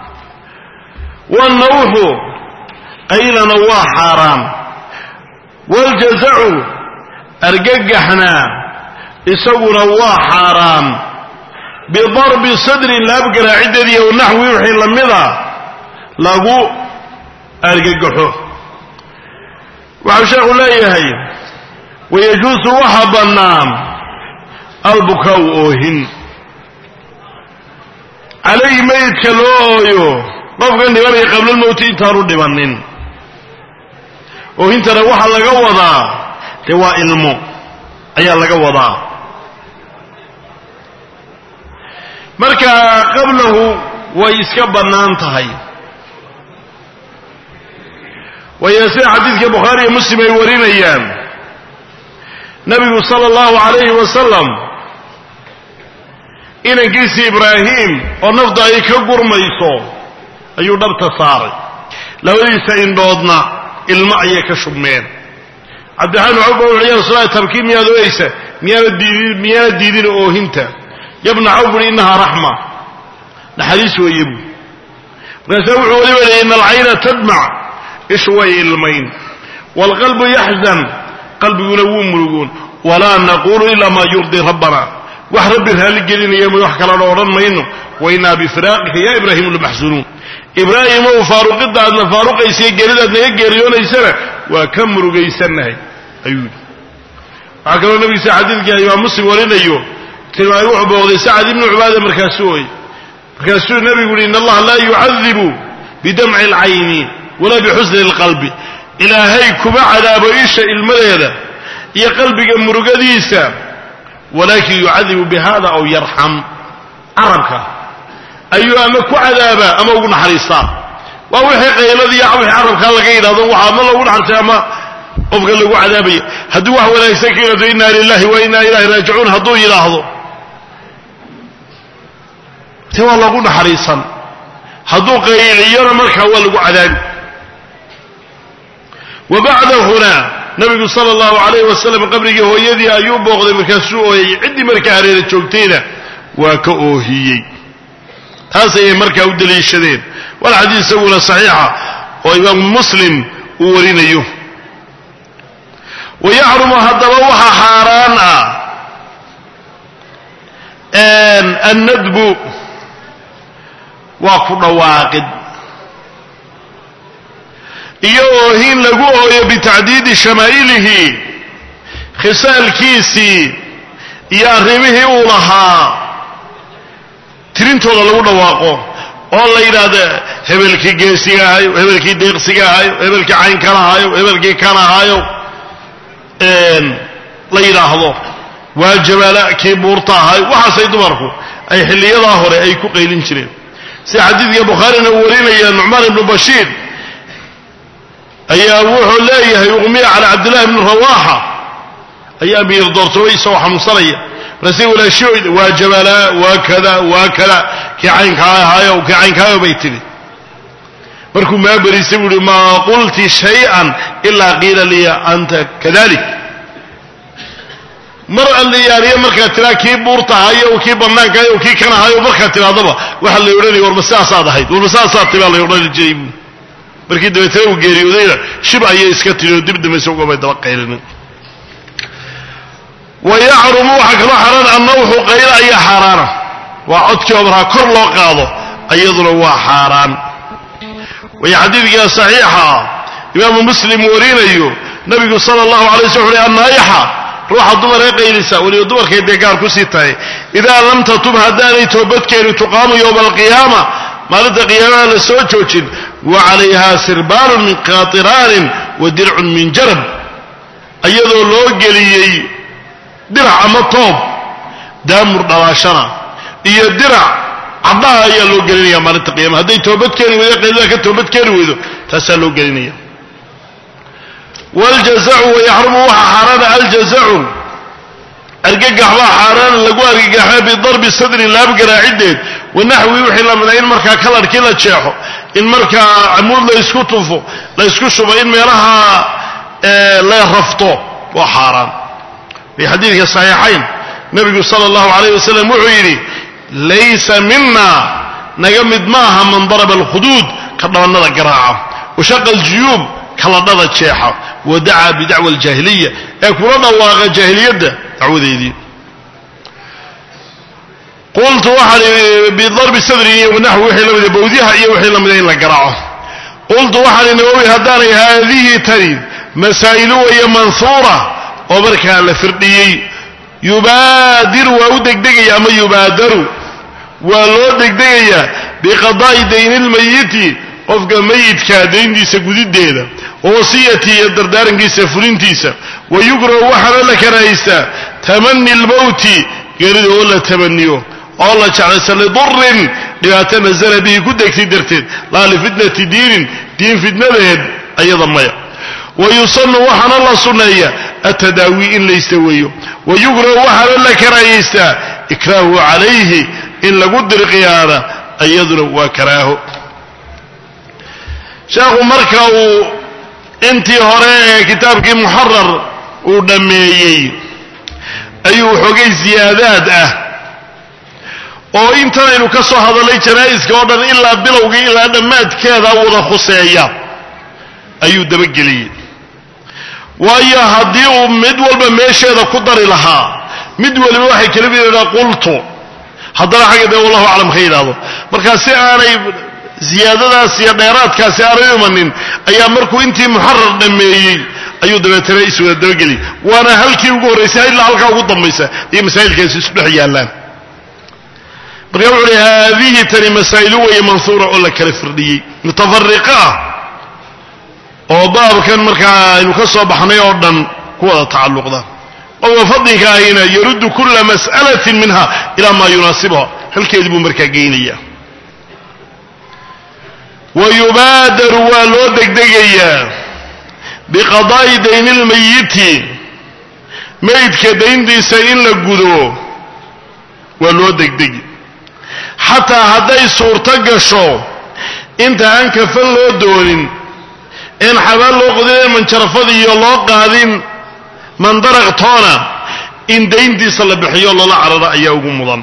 wannawxu qaylana waa xaaraan waaljazacu argagaxna isaguna waa xaaraan bidarbi sadrin laabgaraaciddeedii ow naxwi wixii la mida lagu argagaxo waxau sheekhu leeyahay wayajuusu waxa bannaan albukaau oohin calayhi meydka loo ooyo qofkan dhibanaya qablalmowti intaanu dhibannin oohintana waxaa laga wadaa dee waa ilmo ayaa laga wadaa marka qablahu way iska bannaan tahay waayo sida xadiidka bukhaari iyo muslim ay warinayaan nabigu sala allahu calayhi wasalam inankiisii ibraahim oo nafta ay ka gurmayso ayuu dhabta saaray labadiisa indhoodna ilmo ayay ka shubmeen cabdiraxmaan cawba wuxu ya rasuul tabkii miyaad oyeysa miyaana diidin miyaana diidin oohinta yabna cawf uhi innahaa raxma naxariis weeye buu markaasaa wuxuu weliba leeyay ina alcayna tadmac ishu way ilmayn waalqalbu yaxzan qalbiguna wuu murugoon walaa naquulu ilaa maa yurdii rabbana wax rabbi raalli gelinaya ma wax kalana odhan mayno wa innaa bifiraaqika ya ibraahimu lamaxsunuun ibraahimow faaruqidda aadna faaruqaysa geeridaad naga geeriyoonaysana waa ka murugaysannahay ayuu yidhi waxaa kaloo nabigiisa xadiidka imaam muslim warinayo tilmaamay wuxuu booqday sacad ibnu cubaada markaasuu ooy markaasuu nebigu yihi in allaha laa yucadibu bidamci alcayni walaa bixusni alqalbi ilaahay kuma cadaabo isha ilmadeeda iyo qalbiga murugadiisa walaakin yucadibu bihada aw yarxam carabka ayuu ama ku cadaabaa ama ugu naxariistaa waa wixii qayladii wixii carabkaa laga yidhahdo waxa ama lagu naxariistay ama qofka lagu cadaabaya hadduu wax wanaagsan ka yidhahdo inna lilahi wa inna ilahi raajicuun hadduu yidhaahdo te waa lagu naxariisan hadduu qayliyona markaa waa lagu cadaabi wa bacdahuna nabigu sala allahu calayhi wasalam qabrigii hooyadii ayuu booqday markaasuu ooyay ciddii markaa hareera joogtayna waa ka oohiyey taas ayay markaa u daliishadeen wal xadiis isaguna saxiixa oo imaamu muslim uu warinayo wa yaxrumu haddaba waxa xaaraan ah annadbu waa ku dhawaaqid iyo oohin lagu ooyo bitacdiidi shamaa'ilihi khisaalkiisii iyo arrimihii uu lahaa tirintooda lagu dhawaaqo oo la yidhaahdo hebelkii geesiga ahayo hebelkii deeqsiga ahayo hebelkii caynkana ahayo hebelkii kan ahayo la yidhaahdo waa jabaala kii buurta ahayo waxaasay dumarku ay xilliyadaa hore ay ku qaylin jireen sida xadiidka bukhaarina uu warinaya nucmaan ibnu bashiir ayaa wuxuu leeyahay uqmiya cala cabdillahi bni rawaaxa ayaa miir doortoobay isagoo xanuunsanaya markaase walaashooyda waa jabalaa waa kada waa kada kii caynkaa ahaayo kii caynkaayo bay tidhi markuu maa berisay buu ihi maa qulti shay-an ilaa qiila liya anta kadalik mar alliyaaliyo markaad tiraa kii buurta ahayo kii bannaanka ahayo kii kan ahayo markaad tirahdaba waxaa la odhanaya warma sidaasaad ahayd warma sidaasaad tibaa la odhani jiray markii dabeetana uu geeriyoodayna shib ayay iska tiri oo dib dambaysa ugabay daba qaylinin wa yaxrumu waxaa kaloo xaaraan annawxu qaylo ayaa xaaraana waa codkii oo markaa kor loo qaado iyaduna waa xaaraan way xadiidkaa saxiixa ah imaamu muslim warinayo nabigu sala allahu alay sl uxu annaayaxa ruuxa dumar ee qaylisa weliba dumarkay dee gaar kusii tahay idaa lam tatub haddaanay toobadkeeni tuqaamu yowma alqiyaama maalinta qiyaamaha la soo joojin wa calayha sirbaalun min qaatiraanin wa dircun min jarab iyadoo loo geliyey dirac ama toob daamur dhalaashana iyo dirac caddaha ayaa loo gelinaya maalinta qiyama hadday toobadkeeni weydo qaylada ka toobadkeeni weydo taasaa loo gelinaya wljazacu wayaxrumu waxaa xaaraana aljazacu argagax baa xaaraana lagu argagaxa bidarbi sadri laab garaacideed wanaxwi wixii lamida in markaa kalarkii la jeexo in markaa camuud la ysku tufo la ysku shubo in meelaha la rafto waa xaaraan fi xadiidka saxiixayn nabigu sala allahu alayh wasalam wuxuu yidhi laysa mina naga mid maaha man daraba alkhuduud ka dhabannada garaaca washaqa aljuyuub kaladhada jeexa wa dacaa bidacwa aljaahiliya ee kula dhawaaqa jaahiliyadda dacwadeedii qultu waxaan bidarbi sadri iyo naxwi wixii lamida bawdyaha iyo wixii lamida in la garaaco qultu waxaan nawowi haddaanay haadihi tani masaa'ilu waya manhuura oo markaa la firdhiyey yubaadiru waa u degdegaya ama yubaadaru waa loo degdegayaa biqadaa'i dayni lmayiti qofka mayidka dayntiisa gudideeda wa wasiyati iyo dardaarankiisa fulintiisa wa yukrahu waxaana la karahaystaa tamani lmowti geerida oo la tamaniyo oo la jeclaysa lidurin dhibaato nasala bihi ku degtay darteed laa lifitnati diinin diin fitnadeed ayada maya wa yusanu waxaana la sunneeya atadaawi in la istaweeyo wa yukrahu waxaana la karahaystaa ikraahu calayhi in lagu dirqiyaana iyaduna waa karaaho sheekhu marka uu intii hore ee kitaabkii muxarar uu dhammeeyey ayuu xoogay siyaadaad ah oo intanaynu ka soo hadallay janaa'iska oo dhan ilaa bilowgii ilaa dhammaadkeeda wada khuseeya ayuu dabageliyey waayo haddii uu mid walba meesheeda ku dari lahaa mid waliba waxay kala mid yidhahdaa qultu haddana xagga dee wallahu aclam ka yidhaahdo markaa si aanay ziyaadadaas iyo dheeraadkaasi aanay imanin ayaa markuu intii muxarar dhammeeyey ayuu dabeetana iswada dabageliyay waana halkii ugu horraysay ilaa halkaa ugu dambaysa iyo masaa'ilkaasi isu dhex yaallaan marka wuxu uhi haadihi tani masaa'ilu weeye mansuura oo la kala firdhiyey mutafariqa ah oo baabkan markaa aynu ka soo baxnay oo dhan ku wada tacalluqda qofka fadlinka ahina yaruddu kulla mas'alatin minha ilaa maa yunaasibuha halkeedii buu markaa geynaya wa yubaadaru waa loo degdegayaa biqadaa'i dayni lmayiti maydka dayntiisa in la gudo waa loo degdegi xataa hadday suurto gasho inta aan kafan loo doonin een xabaan loo qodin manjarafadiiyo loo qaadin mandaraq toona in dayntiisa la bixiyo loola cararo ayaa ugu mudan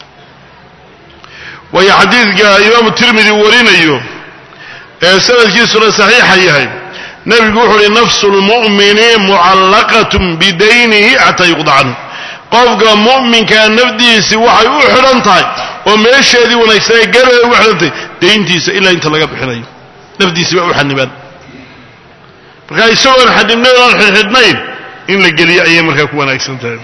waayo xadiidka imaamu tirmidi uu warinayo ee sanadkiisuna saxiixa yahay nebigu wuxu uhi nafsu lmu'mini mucallaqatun bidaynihi xataa yuqda canhu qofka mu'minkaa nafdiisi waxay u xidhan tahay oo meesheedii wanaagsanee gareeda ugu xidhantahay dayntiisa ilaa inta laga bixinayo nafdiisi baa u xanibaan markaa isagoon xanibnayn oon xidhxidhnayn in la geliyo ayay markaa ku wanaagsan tahay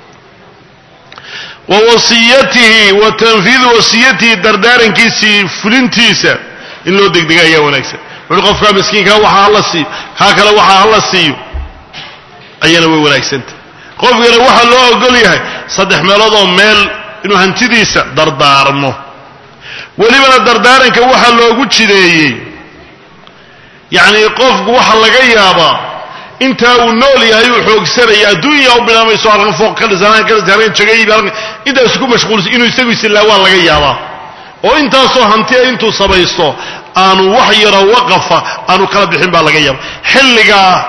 wa wasiyatihi wa tanfiidu wasiyatihi dardaarankiisii fulintiisa in loo degdega ayaa wanaagsan wuxuui qofkaa miskiinkaa waxaa hala siiyo kaa kale waxaa hala siiyo ayana way wanaagsantah qofkana waxaa loo ogol yahay saddex meelood oo meel inuu hantidiisa dardaarmo welibana dardaaranka waxaa loogu jideeyey yacnii qofku waxa laga yaabaa intaa uu nool yahay uu xoogsanaya adduunya u bilaamayso halkan fooq ka dhisan halkan ka dhisan halkan jagayib halkan intaasu ku mashquulsan inuu isagu isilaa waa laga yaabaa oo intaasoo hantiya intuu samaysto aanu wax yaroo waqafa aanu kala bixin baa laga yaaba xilligaa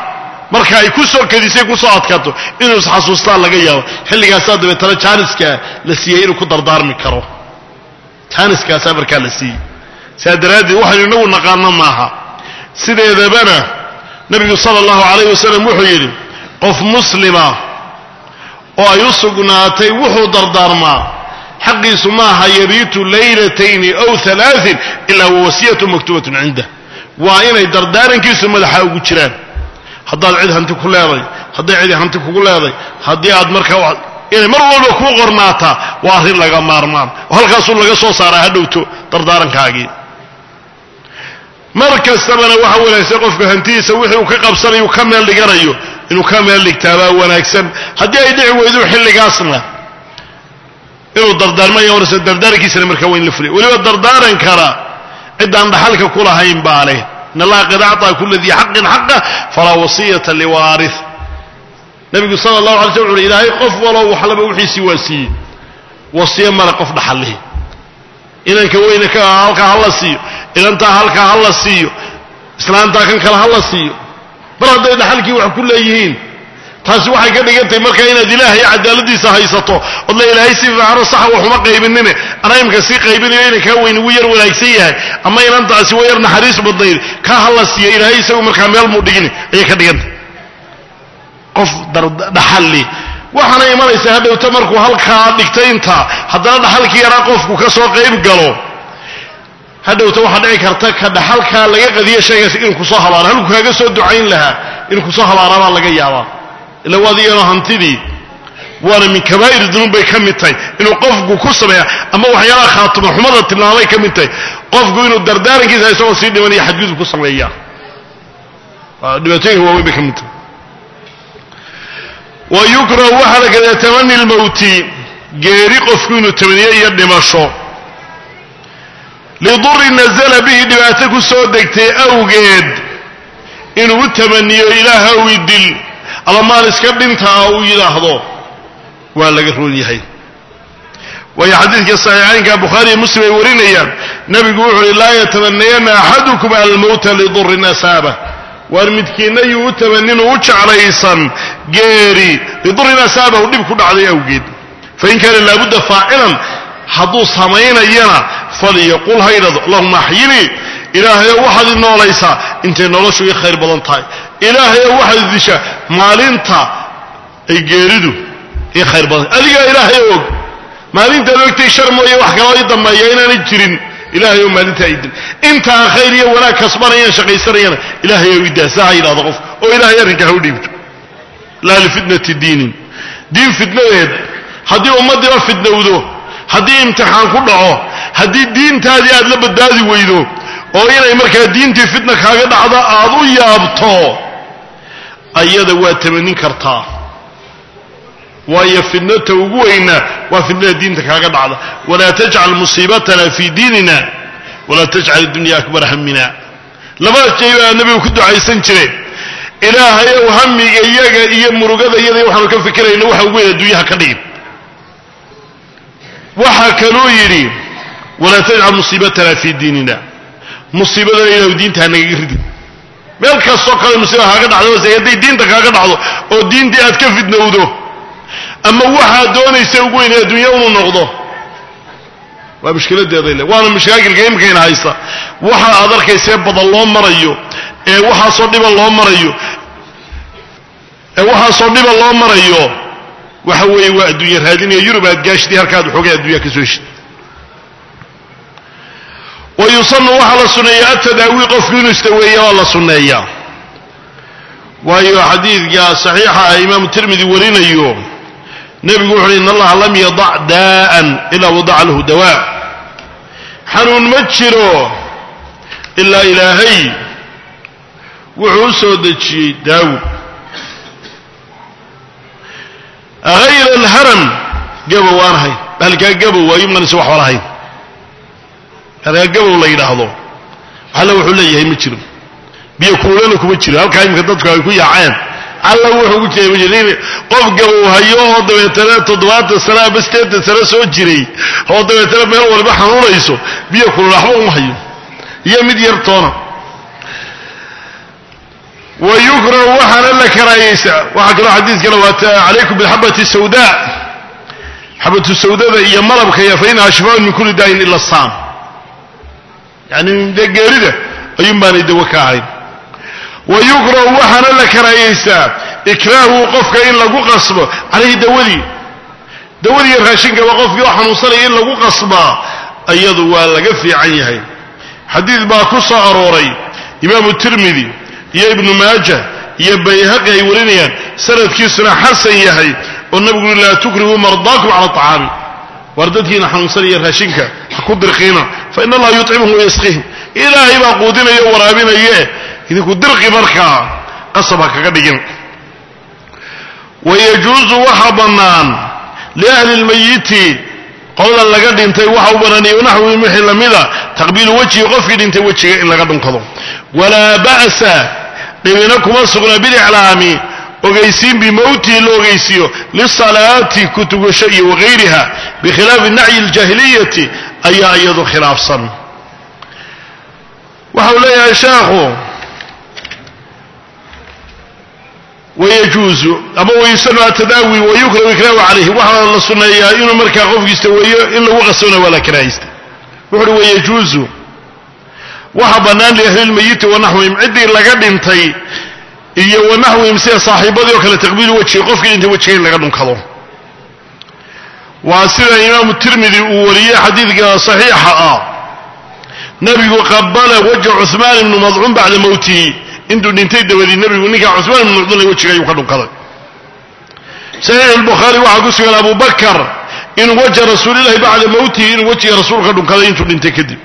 marka ay ku soo kadisay kusoo adkaato inuu isxasuustaan laga yaabo xilligaasaa dabeetana jaaniska la siiyey inuu ku dardaarmi karo jaaniskaasaa markaa la siiyey saa daraaddeed waxaynu inagu naqaano maaha sideedabana nebigu sala allahu calayh wasalam wuxuu yidhi qof muslima oo ay u sugnaatay wuxuu dardaarmaa xaqiisu maaha yabiitu laylatayni aw alaain ilaa wawasiyatu maktubatun cindah waa inay dardaarankiisu madaxa ugu jiraan haddaad cid hanti ku leeday hadday cidi hanti kugu leeday haddii aad markaa inay mar walba kuu qornaataa waa arrin laga maarmaan oo halkaasuu laga soo saaraa ha dhowto dardaarankaagii mar kastabana waxa wanaagsan qofka hantidiisa wixii uu ka qabsanayo ka meel dhiganayo inuu ka meel dhigtaabaa wanaagsan haddii ay dhici weydo xilligaasna inuu dardaarmaya warse dardaarankiisana markaa waa in la fuliya weliba dardaarankana ciddaan dhaxalka ku lahayn baa leh in allaha qad acطaa kula dii xaqin xaqa falaa wasiyata liwaari nabigu sala allahu alay sl wuxu uhi ilaahay qof walow waxlaba wixiisii waa siiyey wasiyo male qof dhaxallihi inanka weyne ka halkaa ha la siiyo inantaa halkaa ha la siiyo islaantaa kan kale ha la siiyo mar hadday dhaxalkii wax ku leeyihiin taasi waxay ka dhigantahay markaa inaad ilaahay cadaaladiisa haysato od la ilaahay si fiicano saxa waxuma qaybinine anaa imka sii qaybinayo inankaa weyn ugu yar wanaagsan yahay ama inantaasi wa yar naxariis badnayd kaa ha la siiyo ilaahay isagu markaa meel muu dhigini ayay ka dhigantahay qof dhaxalli waxaana imanaysaa hadhowta markuu halkaa dhigtay intaa haddana dhaxalkii yaraa qofku ka soo qayb galo hadhowta waxaa dhici karta ka dhaxalkaa laga qadiyo shaygaas inuu kusoo habaaro halkuu kaaga soo ducayn lahaa inuu kusoo habaaraabaa laga yaabaa ila waad iyano hantidii waana min kabaa'ir dunuub bay ka mid tahay inuu qofku ku sameeya ama waxyaalaha khaatimo xumada tilmaamay ka mid tahay qofku inuu dardaarankiisa isagoo sii dhimanayo xadgudub ku sameeya dhibaatooyinka waaweyn bay ka mid tahay wa yukrahu waxaa la kada tamani lmowti geeri qofku inuu tamaniyo iyo dhimasho lidurri nazala bihi dhibaato ku soo degtay awgeed inuu u tamaniyo ilaaha wi dil ama maal iska dhintaa uu yidhaahdo waa laga roon yahay waayo xadiidka saxiixaynka bukhaari iyo muslim ay warinayaan nebigu wuxu uhi laa yatamanayanna axadukum almowta lidurrin asaaba waar midkiinna yuu u tamanin u jeclaysan geeri lidurrin asaaba u dhib ku dhacday awgeed fain kaana laabudda faacilan hadduu samaynayana falyaqul ha ydhado allahuma axyinii ilaahayow waxaad i noolaysaa intay noloshu ii khayr badan tahay ilaahayow waxaad disha maalinta ay geeridu ii khayr badan tahay adigaa ilaahay og maalintaad ogtay shar mooye wax kaloo ii dambeeya inaanay jirin ilahayow maalintaa idil intaan khayr iyo wanaag kasbanayaan shaqaysanayana ilahayow idaasa ha yidhahdo qof oo ilahay arrinka ha u dhiibto laa lifitnati diinin diin fitnadeed haddii ummaddiiba fitnowdo haddii imtixaan ku dhaco haddii diintaadii aad la badbaadi weydo oo inay markaa diintii fitna kaaga dhacdo aad u yaabto ayada waad tamanin kartaa waayo fitnata ugu weyna waa fitnada diinta kaaga dhacda walaa tajcal musiibatana fii diinina walaa tajcal iddunya akbara hamina labada jay baa nebigu ku ducaysan jire ilaahayow hamiga iyaga iyo murugada iyada waxaanu ka fikirayna waxa ugu weyn adduunyaha ka dhigin waxaa kaluu yidhi walaa tajcal musiibatana fii diinina musiibadana ilahu diinta hanagaga ridin meel kastoo kale musiiba kaaga dhacdo hadday diinta kaaga dhacdo oo diintii aad ka fidnowdo ama waxaad doonaysa ugu weyn adduunya unu noqdo waa mushkiladeeday le waana mashaakilka imikayna haysta waxa aad arkaysee badan loo marayo ee waxaasoo dhiban loo marayo ee waxaasoo dhiban loo marayo waxa weeye waa adduunya raadinaya yurub aad gaashidii halkaad xoogay addunya ka soo heshid wa yusanu waxaa la sunneeya atadaawi qofku inuu istaweeya waa la sunneeyaa waayo xadiidka saxiixa ah imaamu tirmidi warinayo nebigu wuxu uhi in allaha lam yadac daa'an ilaa wadaca lahu dawaa xanuun ma jiro ilaa ilaahay wuxuu u soo dejiyey daawo hayra alharam gabow aan ahayn halkaa gabow waa yumnanisa waxba lahayn halkaa gabow la yidhaahdo alla wuxuu leeyahay ma jiro biyo kuulana kuma jiro halkaa imika dadku ay ku yaaceen alla wuxuu ku jiray ma jiro qof gabow hayo oo dabeetana toddobaatan sano ama sideetan sano soo jiray oo dabeetana meel waliba xanuunayso biyo kulul waxba uma hayo iyo mid yar toona wa yukrahu waxaana la karaahaysaa waxaa kaloo xadiidkana waata calaykum bilxabati sawda xabatu sawdada iyo malabka iyo fa inaha shifaaun min kulli daayin ila saam yani dee geerida ayuun baanay dawo ka ahayn wa yukrahu waxaana la karaahaysaa ikraahu qofka in lagu qasbo calayhi dawadii dawadii raashinkaba qofkii oo xanuunsanaya in lagu qasbaa iyadu waa laga fiican yahay xadiid baa ku soo arooray imaamu tirmidi iyo ibnu maaja iyo bayhaqi ay warinayaan sanadkiisuna xasan yahay oo nabigu ui laa tukrihuu mardaakum cala acaami waar dadkiina xanuunsanaya raashinka ha ku dirqiina fa in allaha yuطcimuhum wayasqihim ilaahay baa quudinaya o waraabinaye idinku dirqi markaa qasab ha kaga dhigin wayajuusu waxa bannaan liahli lmayiti qolada laga dhintay waxa u banaanaya naxwi wixii lamida taqbiilu wejhi qofkii dhintay wejiga in laga dhunkado walaa ba'sa dhibina kuma sugna biliclaami ogaysiin bimowtihi la ogeysiiyo lisalaati kutugasho iyo wagayriha bikhilaafi nacyi ljaahiliyati ayaa iyadu khilaafsan waxau leeyahay sheekhu wayajuuzu ama wayusanu atadaawi wayukrahu ikraahu calayhi waxaa la sunneeyaa inuu markaa qofkiista weeyo in lagu qasbona waa la karaahaysta wuxu uhi wayajuuzu waxa bannaan liahlilmayiti wanaxwihim ciddii laga dhintay iyo wanaxwihim sida saaxiibadii oo kale taqbiilu wejhi qofkii dhintay wejiga in laga dhunkado waa sida imaamu tirmidi uu wariyey xadiidka saxiixa ah nabigu qabala wajha cuhmaan ibnu madcuun bacda mowtihi intuu dhintay dabadii nebigu ninkaa cusmaan ibnu madcuun wejiga ayuu ka dhunkaday saxiix albukhaari waxaa ku sugan abu bakar inuu wajha rasuulillahi bacda mowtihi inuu wejiga rasuulka dhunkaday intuu dhintay kadib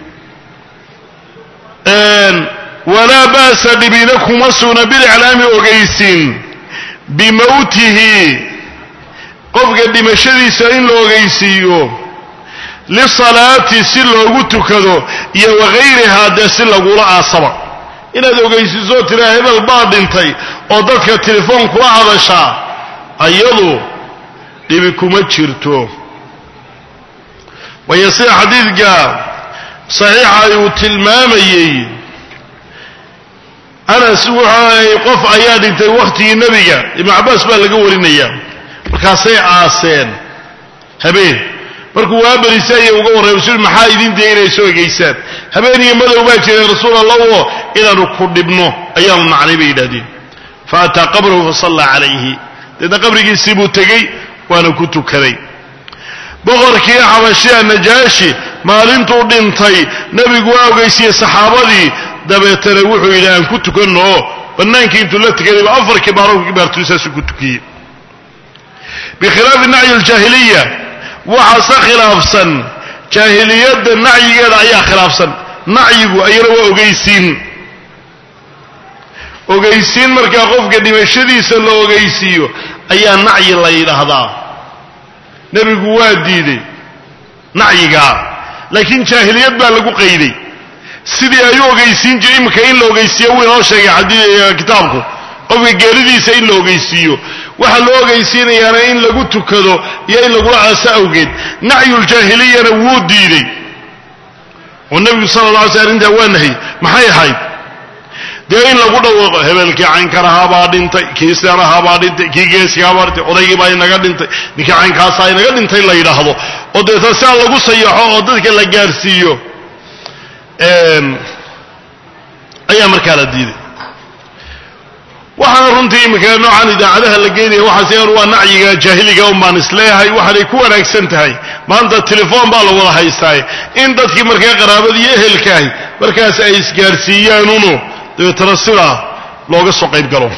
walaa ba'sa dhibina kuma sugna biliclaami ogeysiin bimowtihi qofka dhimashadiisa in la ogeysiiyo lisalaati si loogu tukado iyo wagayrihaa dee si lagula aasaba inaad ogeysiisoo tiraa hebel baa dhintay oo dadka telefoon kula hadashaa ayadu dhibi kuma jirto waayo sida xadiidka saxiixa uu tilmaamayey anas wuxuu qof ayaa dhintay wakhtigii nebiga ibnu cabbaas baa laga warinaya markaasay aaseen habeen markuu waabarisay ayay uga warray rasuul maxaa idin daya inay soo egeysaan habeen iyo madow baa jiray rasuul allaho inaanu ku dhibno ayaanu nacnay bay yidhahdeen fa ataa qabrahu fasallaa calayhi deedna qabrigiisii buu tegey waana ku tukaday boqorkii xabashiya najaashi maalintuu dhintay nebigu waa ogeysiiyey saxaabadii dabeetana wuxuu yidhi aan ku tukanno oo bannaankii intuu la tukadayba afar kibaaro kibaartuu saasuu ku tukiyey bikhilaafi nacyi aljaahiliya waxaase khilaafsan jaahiliyadda nacyigeeda ayaa khilaafsan nacyigu ayana waa ogeysiin ogeysiin markaa qofka dhimashadiisa la ogeysiiyo ayaa nacyi la yidhaahdaa nebigu waa diiday nacyigaa laakiin jaahiliyad baa lagu qayday sidii ay u ogeysiin jire iminka in la ogeysiiyo wuu inoo sheegay kitaabku qofka geeridiisa in la ogeysiiyo waxaa loo ogeysiinayaana in lagu tukado iyo in lagula aaso awgeed nacyuljaahiliyana wuu diiday oo nebigu sala la alay sl arrintaa waa nahyy maxay ahayd dee in lagu dhawaaqo hebelkii caynkarahaabaa dhintay kii seerahaabaa dhintay kii geesigaabaa dhintay odaygii baa inaga dhintay ninkii caynkaasaa inaga dhintay la yidhaahdo oo deeta siaa lagu sayaxo oo dadka la gaarsiiyo ayaa markaa la diiday waxaana runtii iminka noocan idaacadaha la geynaya waxaas waa nacyiga jaahiliga un baan isleeyahay waxaanay ku wanaagsan tahay maanta telefoon baa la wada haystaaye in dadkii markaa qaraabadii iyo ehelkaahi markaas ay isgaarsiiyaanuno dabeetana sidaa looga soo qayb galo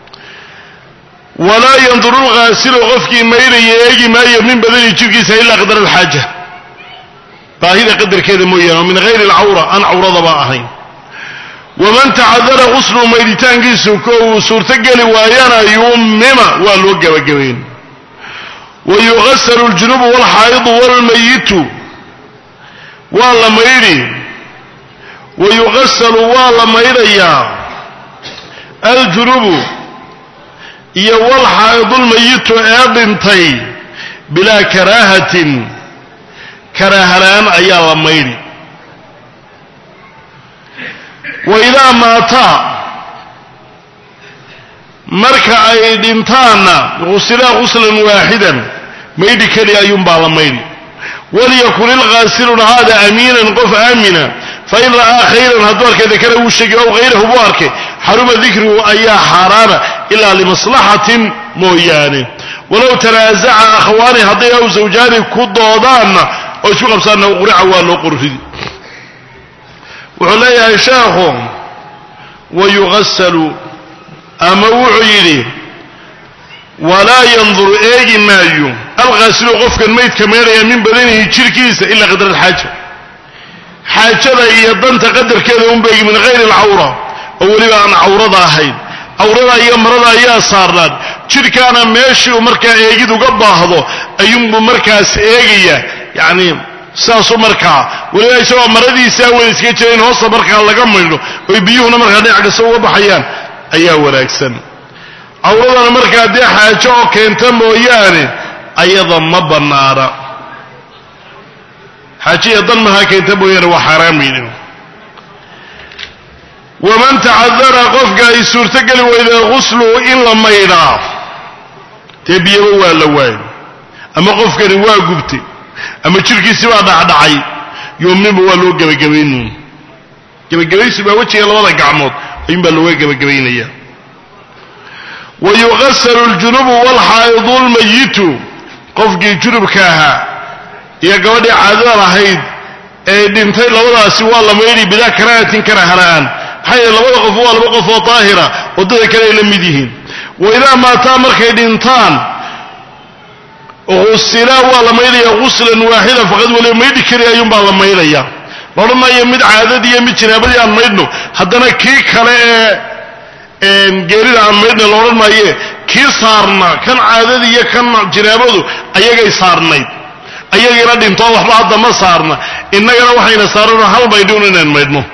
walaa yanduru lghaasilu qofkii maydhaya eegi maayo min badani jirkiisa ilaa qadar alxaaja baahida qadarkeeda mooyaane oo min hayri alcawra aan cawradaba ahayn waman tacadara quslu maydhitaankiisu ko uu suurtogeli waayana yummima waa loo gebagabayn wa yugasalu ljunubu walxaa'idu walmayitu waa la maydhi wa yugasalu waa la maydhayaa aljunubu iyo walxaa'idu lmayitu ee dhintay bilaa karaahatin karaahalaan ayaa la maydhi wa idaa maata marka ay dhintaanna gusilaa guslan waaxidan maydhi keliya ayuunbaa la maydhi walyakun ilgaasiluna haada amiinan qof aamina fain ra'aa khayran hadduu arkay dakara wuu sheegi ow hayrahu buu arkay xaruma dikruhu ayaa xaaraana ilaa limaslaxatin mooyaane walow tanaasaca akhwaani hadday aw zawjaani ku doodaanna oo isku qabsaanna qurica waa loo qorridi wuxuu leeyahay sheekhu wayugasalu ama wuxuu yidhi walaa yanduru eegi maayo alqaasilu qofkan maydka meedhaya min badanihi jirhkiisa ilaa qadra alxaaja xaajada iyo danta qadarkeeda unba eegi min hayri alcawra oo weliba aan cawrada ahayn cawrada iyo marada ayaa saarnaan jidhkaana meeshii uu markaa eegid uga baahdo ayuunbuu markaas eegaya yacni saasuu markaa weliba isagoo maradiisaa wada iska jira in hoosta markaa laga maydho oy biyuhuna markaa dhinac kasta uga baxayaan ayaa wanaagsan cawradana markaa dee xaajo oo keenta mooyaane ayada ma bannaana xaajiya dan mahaa keenta mooyaane waa xaaraamaydin waman tacadara qofka ay suurtogeli weyda gusluhu in la maydhaa dee biyaba waa la waayo ama qofkani waa gubtay ama jirhkiisi baa dhacdhacay yoomninba waa loo gebagabaynu gebagabaysi baa wejiga labada gacmood ayuun baa looga gebagabaynaya wa yuqasalu ljunubu walxaa'idu lmayitu qofkii junubka ahaa iyo gabadhii caadada lahayd ee dhintay labadaasi waa la maydhi bidaa karaahatin karahana'aan maxaa yeele labada qof waa laba qof oo daahira waddada kale ay la mid yihiin wa idaa maataa markay dhintaan husilaa waa la maydhaya guslan waaxidan faqad waliba maydhi keliya ayuunbaa la maydhaya la odhan maayo mid caadadii iyo mid jinaabadii aan maydhno haddana kii kale ee geerida aan maydhna la odhan maaye kii saarna kan caadadii iyo kan jinaabadu ayagay saarnayd ayagiina dhintoo waxba hadda ma saarna innagana waxayna saarano hal maydhuun inaan maydhno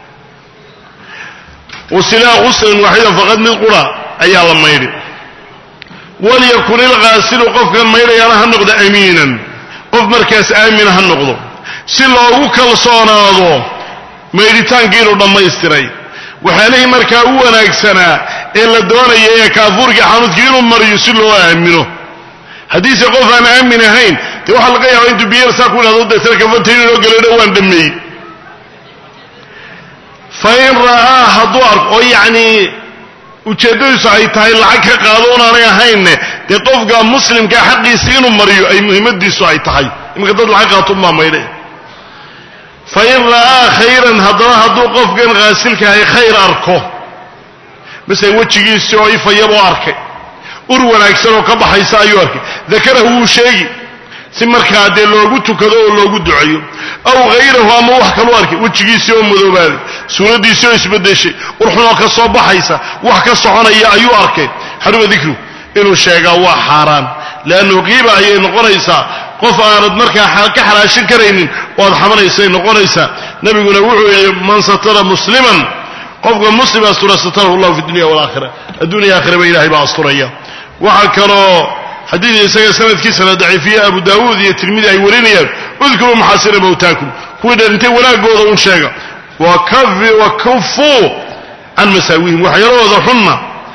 wasilaa guslan waaxidan faqad mid qura ayaa la maydhi walyakun ilghaasilu qofkan maydhayaana ha noqdo amiinan qof markaas aamina ha noqdo si loogu kalsoonaado maydhitaankii inuu dhammaystiray waxyaalihii markaa u wanaagsanaa ee la doonaya ee kaafuurkii xanuudkii inuu mariyo si loo aamino haddiise qof aan aamin ahayn dee waxaa laga yaaba intuu biyar saa ku idhahdo deetana kafantayn inoo galeedho waan dhameeyey fa in ra'aa hadduu arko oo yacnii ujeeddadiisu ay tahay lacag ka qaado unaanay ahaynne dee qofka muslimkaa xaqiisa inuu mariyo ay muhimmadiisu ay tahay iminka dad lacag qaatunbaa maydhe fa in ra'aa khayran haddana hadduu qofkan khaasilkahay khayr arko masele wejigiisii oo ifayaboo arkay ur wanaagsan oo ka baxaysa ayuu arkay dakarahu wuu sheegi si markaa dee loogu tukado oo loogu duceeyo aw hayrahu ama wax kalu arkay wejigiisii oo madoobaaday suuraddiisii oo isbedeshay urxunoo ka soo baxaysa wax ka soconaya ayuu arkay xaruma dikru inuu sheegaa waa xaaraan leannu qiiba ayay noqonaysaa qof aanad markaa ka xalaashin karaynin oo aad xamanaysay noqonaysaa nebiguna wuxuu yihi man satara musliman qofka muslim astura satarahu llahu fi dunya walaakhira adduuniya aakhiraba ilahay baa asturaya waxaa kaloo xadiid isaga sanadkiisana daciifiye abu daawuud iyo tirmidi ay warinayaan udkuruu maxaasina mawtaakum kuwii dhalintay wanaagooda un sheega wa kufuu can masaawihim waxyaalahooda xunna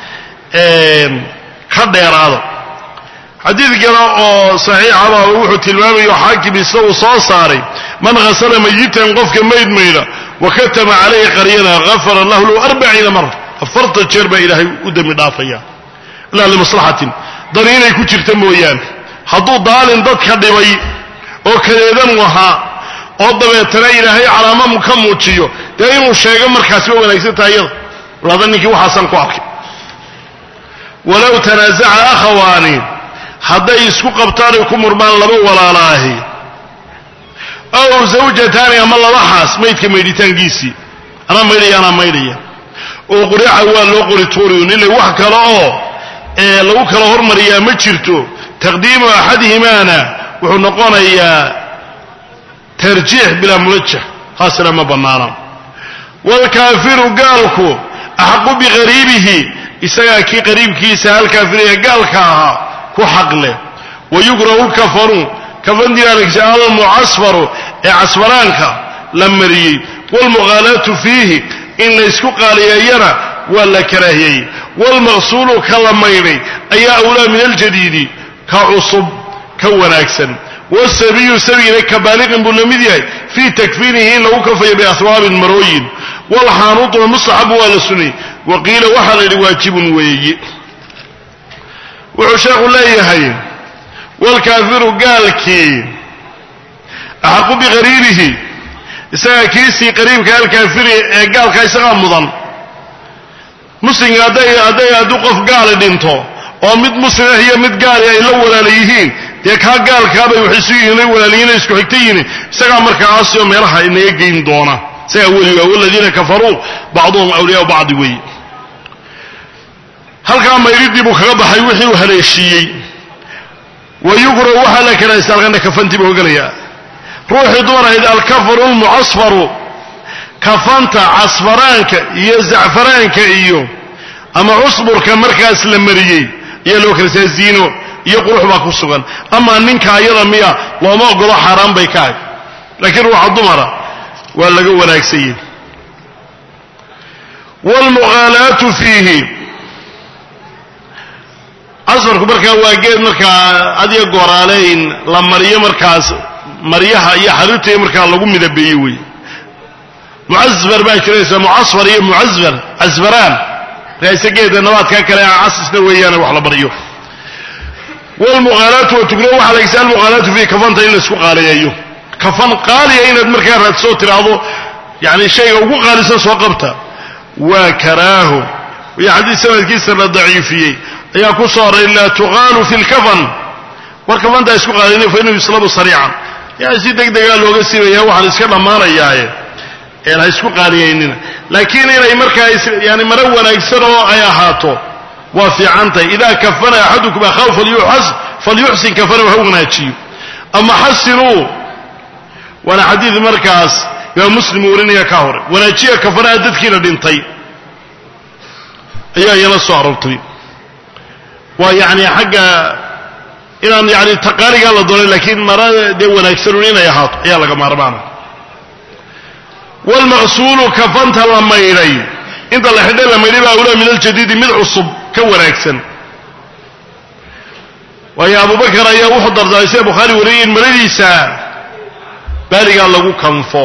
ka dheeraada xadiid kale oo saxiixaba wuxuu tilmaamayo xaakim isna uu soo saaray man hasala mayitan qofka mayd mayda wakatama calayhi qaryana gafara lahu lahu arbaciina mara afartan jeer baa ilaahay u dembi dhaafaya ilaa limaslaxatin dani inay ku jirta mooyaane hadduu daalin dadka dhibay oo kadeedan wahaa oo dabeetana ilaahay calaamo ka muujiyo dee inuu sheego markaasi waa wanaagsan tahay iyada walaada ninkii waxaasaan ku arkay walow tanaasaca akhawaani hadday isku qabtaan ay ku murmaan laba walaalaahi ow zawjataani ama laba xaas maydka maydhitaankiisii anaa maydhaya anaa maydhaya oo qurica waa loo qori tuuriyun ila wax kale oo ee lagu kala hormariyaa ma jirto taqdiimu axadihimaana wuxuu noqonayaa tarjiix bilaa muwajah taasina ma bannaana waalkaafiru gaalku axaqu biqariibihi isagaa kii qariibkiisa halkaafiraya gaalka ahaa ku xaq leh wayukrahu lkafanu kafandigaankiisa almucasfaru ee casfaraanka la mariyey waalmuqaalaatu fiihi in laysku qaaliyeeyana waa la karaahiyey waalmaqsuulu ka la maydhay ayaa awlaa min aljadiidi ka cusub ka wanaagsan wasabiyu sabigina ka baaliqin buu la mid yahay fii takfiinihi in lagu kafayo biaswaabin marooyin waalxaanuutuna mustaxabu waa la sunay wa qiila waxaa la yidhi waajibun weeye wuxuu sheekhu leeyahay waalkaafiru gaalkii axaqu biqariibihi isagaa kiisii qariibka alkaafiri ee gaalka isagaa mudan muslimka hadday hadday hadduu qof gaali dhinto oo mid muslim ah iyo mid gaali ay la walaala yihiin dee kaa gaalkaabay wax isu yihiin la walaalayihin isku xigta yihiin isagaa markaa aasio meelaha inaga geyn doona isagaa weliga waladiina kafaruu bacduhum awliyaau bacdi weeye halkaa mayridii buu kaga baxay wixii uu haleeshiiyey wa yukrahu waxaa la karaahaysta halkana kafantii buu ogolayaa ruuxii dumar ahayd alkafaru lmucasfaru kafanta casfaraanka iyo zacfaraanka iyo ama cusburka markaas la mariyey ayaa loo kalasaa ziino iyo qurux baa ku sugan amaa ninka ayada miya looma ogolo xaaraan bay ka ahay laakiin ruuxa dumara waa laga wanaagsanyey waalmuqaalaatu fiihi casfarku markaa waa geed markaa adiga gooraaleyn la mariyo markaas maryaha iyo xariirtaiyo markaa lagu midabeeye wey mucasfar baa jiraysa mucasfar iyo mucasfar casfaraan raase geeda nabaadkaa kale aan casisna weeyaane wax la baryo wlmuqaalaatu watugno waxaa lagsa almuqaalaatu fiihi kafanta in laysku qaaliyeeyo kafan qaaliya inaad markaa raadsoo tiraahdo yani shayga ugu qaalisan soo qabta waa karaaho iyo xadiis sanadkiisa la daciifiyey ayaa ku soo horay laa tuqaalu fi lkafan war kafantaa isku qaalina fa inuu yuslabu sariican yani si deg degaa looga siibaya waxaan iska dhammaanayaaye een ha isku qaaliyaynina laakiin inay markaa yani maro wanaagsan oo ay ahaato waa fiicantahay idaa kafana axadukum akhaahu falyuxsin kafanahu ha wanaajiyo ama xasinuu waana xadiid markaas imaam muslim uu warinaya ka hore wanaajiya kafanaha dadkiina dhintay ayaa iyana soo aroortay waa yani xagga inaan yani taqaaligaa la doonay laakiin mara dee wanaagsanun inay ahaato ayaa laga maarmaana waalmaqsuulu kafanta la maydhay inta la xidhay la maydhay baa awlaa min aljadiidi mid cusub ka wanaagsan waayo abubakar ayaa wuxuu dardaarmay sida bukhaari wariyay in maradiisa baaligaa lagu kanfo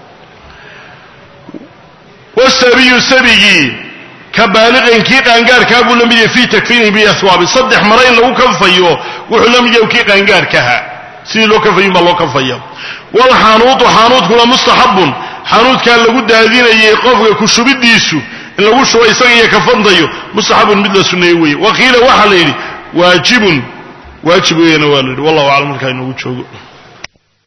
wasabiyu sabigii ka baaliqin kii qaangaarkaa buu la mid yahay fii takfiinihi biaswaabi saddex mare in lagu kanfayo wuxuu la mid yahay kii qaangaarkaha sidii loo kanfayin baa loo kanfaya waalxaanuutu xaanuutkuna mustaxabun xaanuudkaa lagu daadinayay qofka ku shubidiisu in lagu shubo isaga iyo kafantayo mustaxabun mid la sunneeye weeye waqiila waxaa la yidhi waajibun waajib weeyana waa la yidhi wallahu aclam markaa inoogu joogo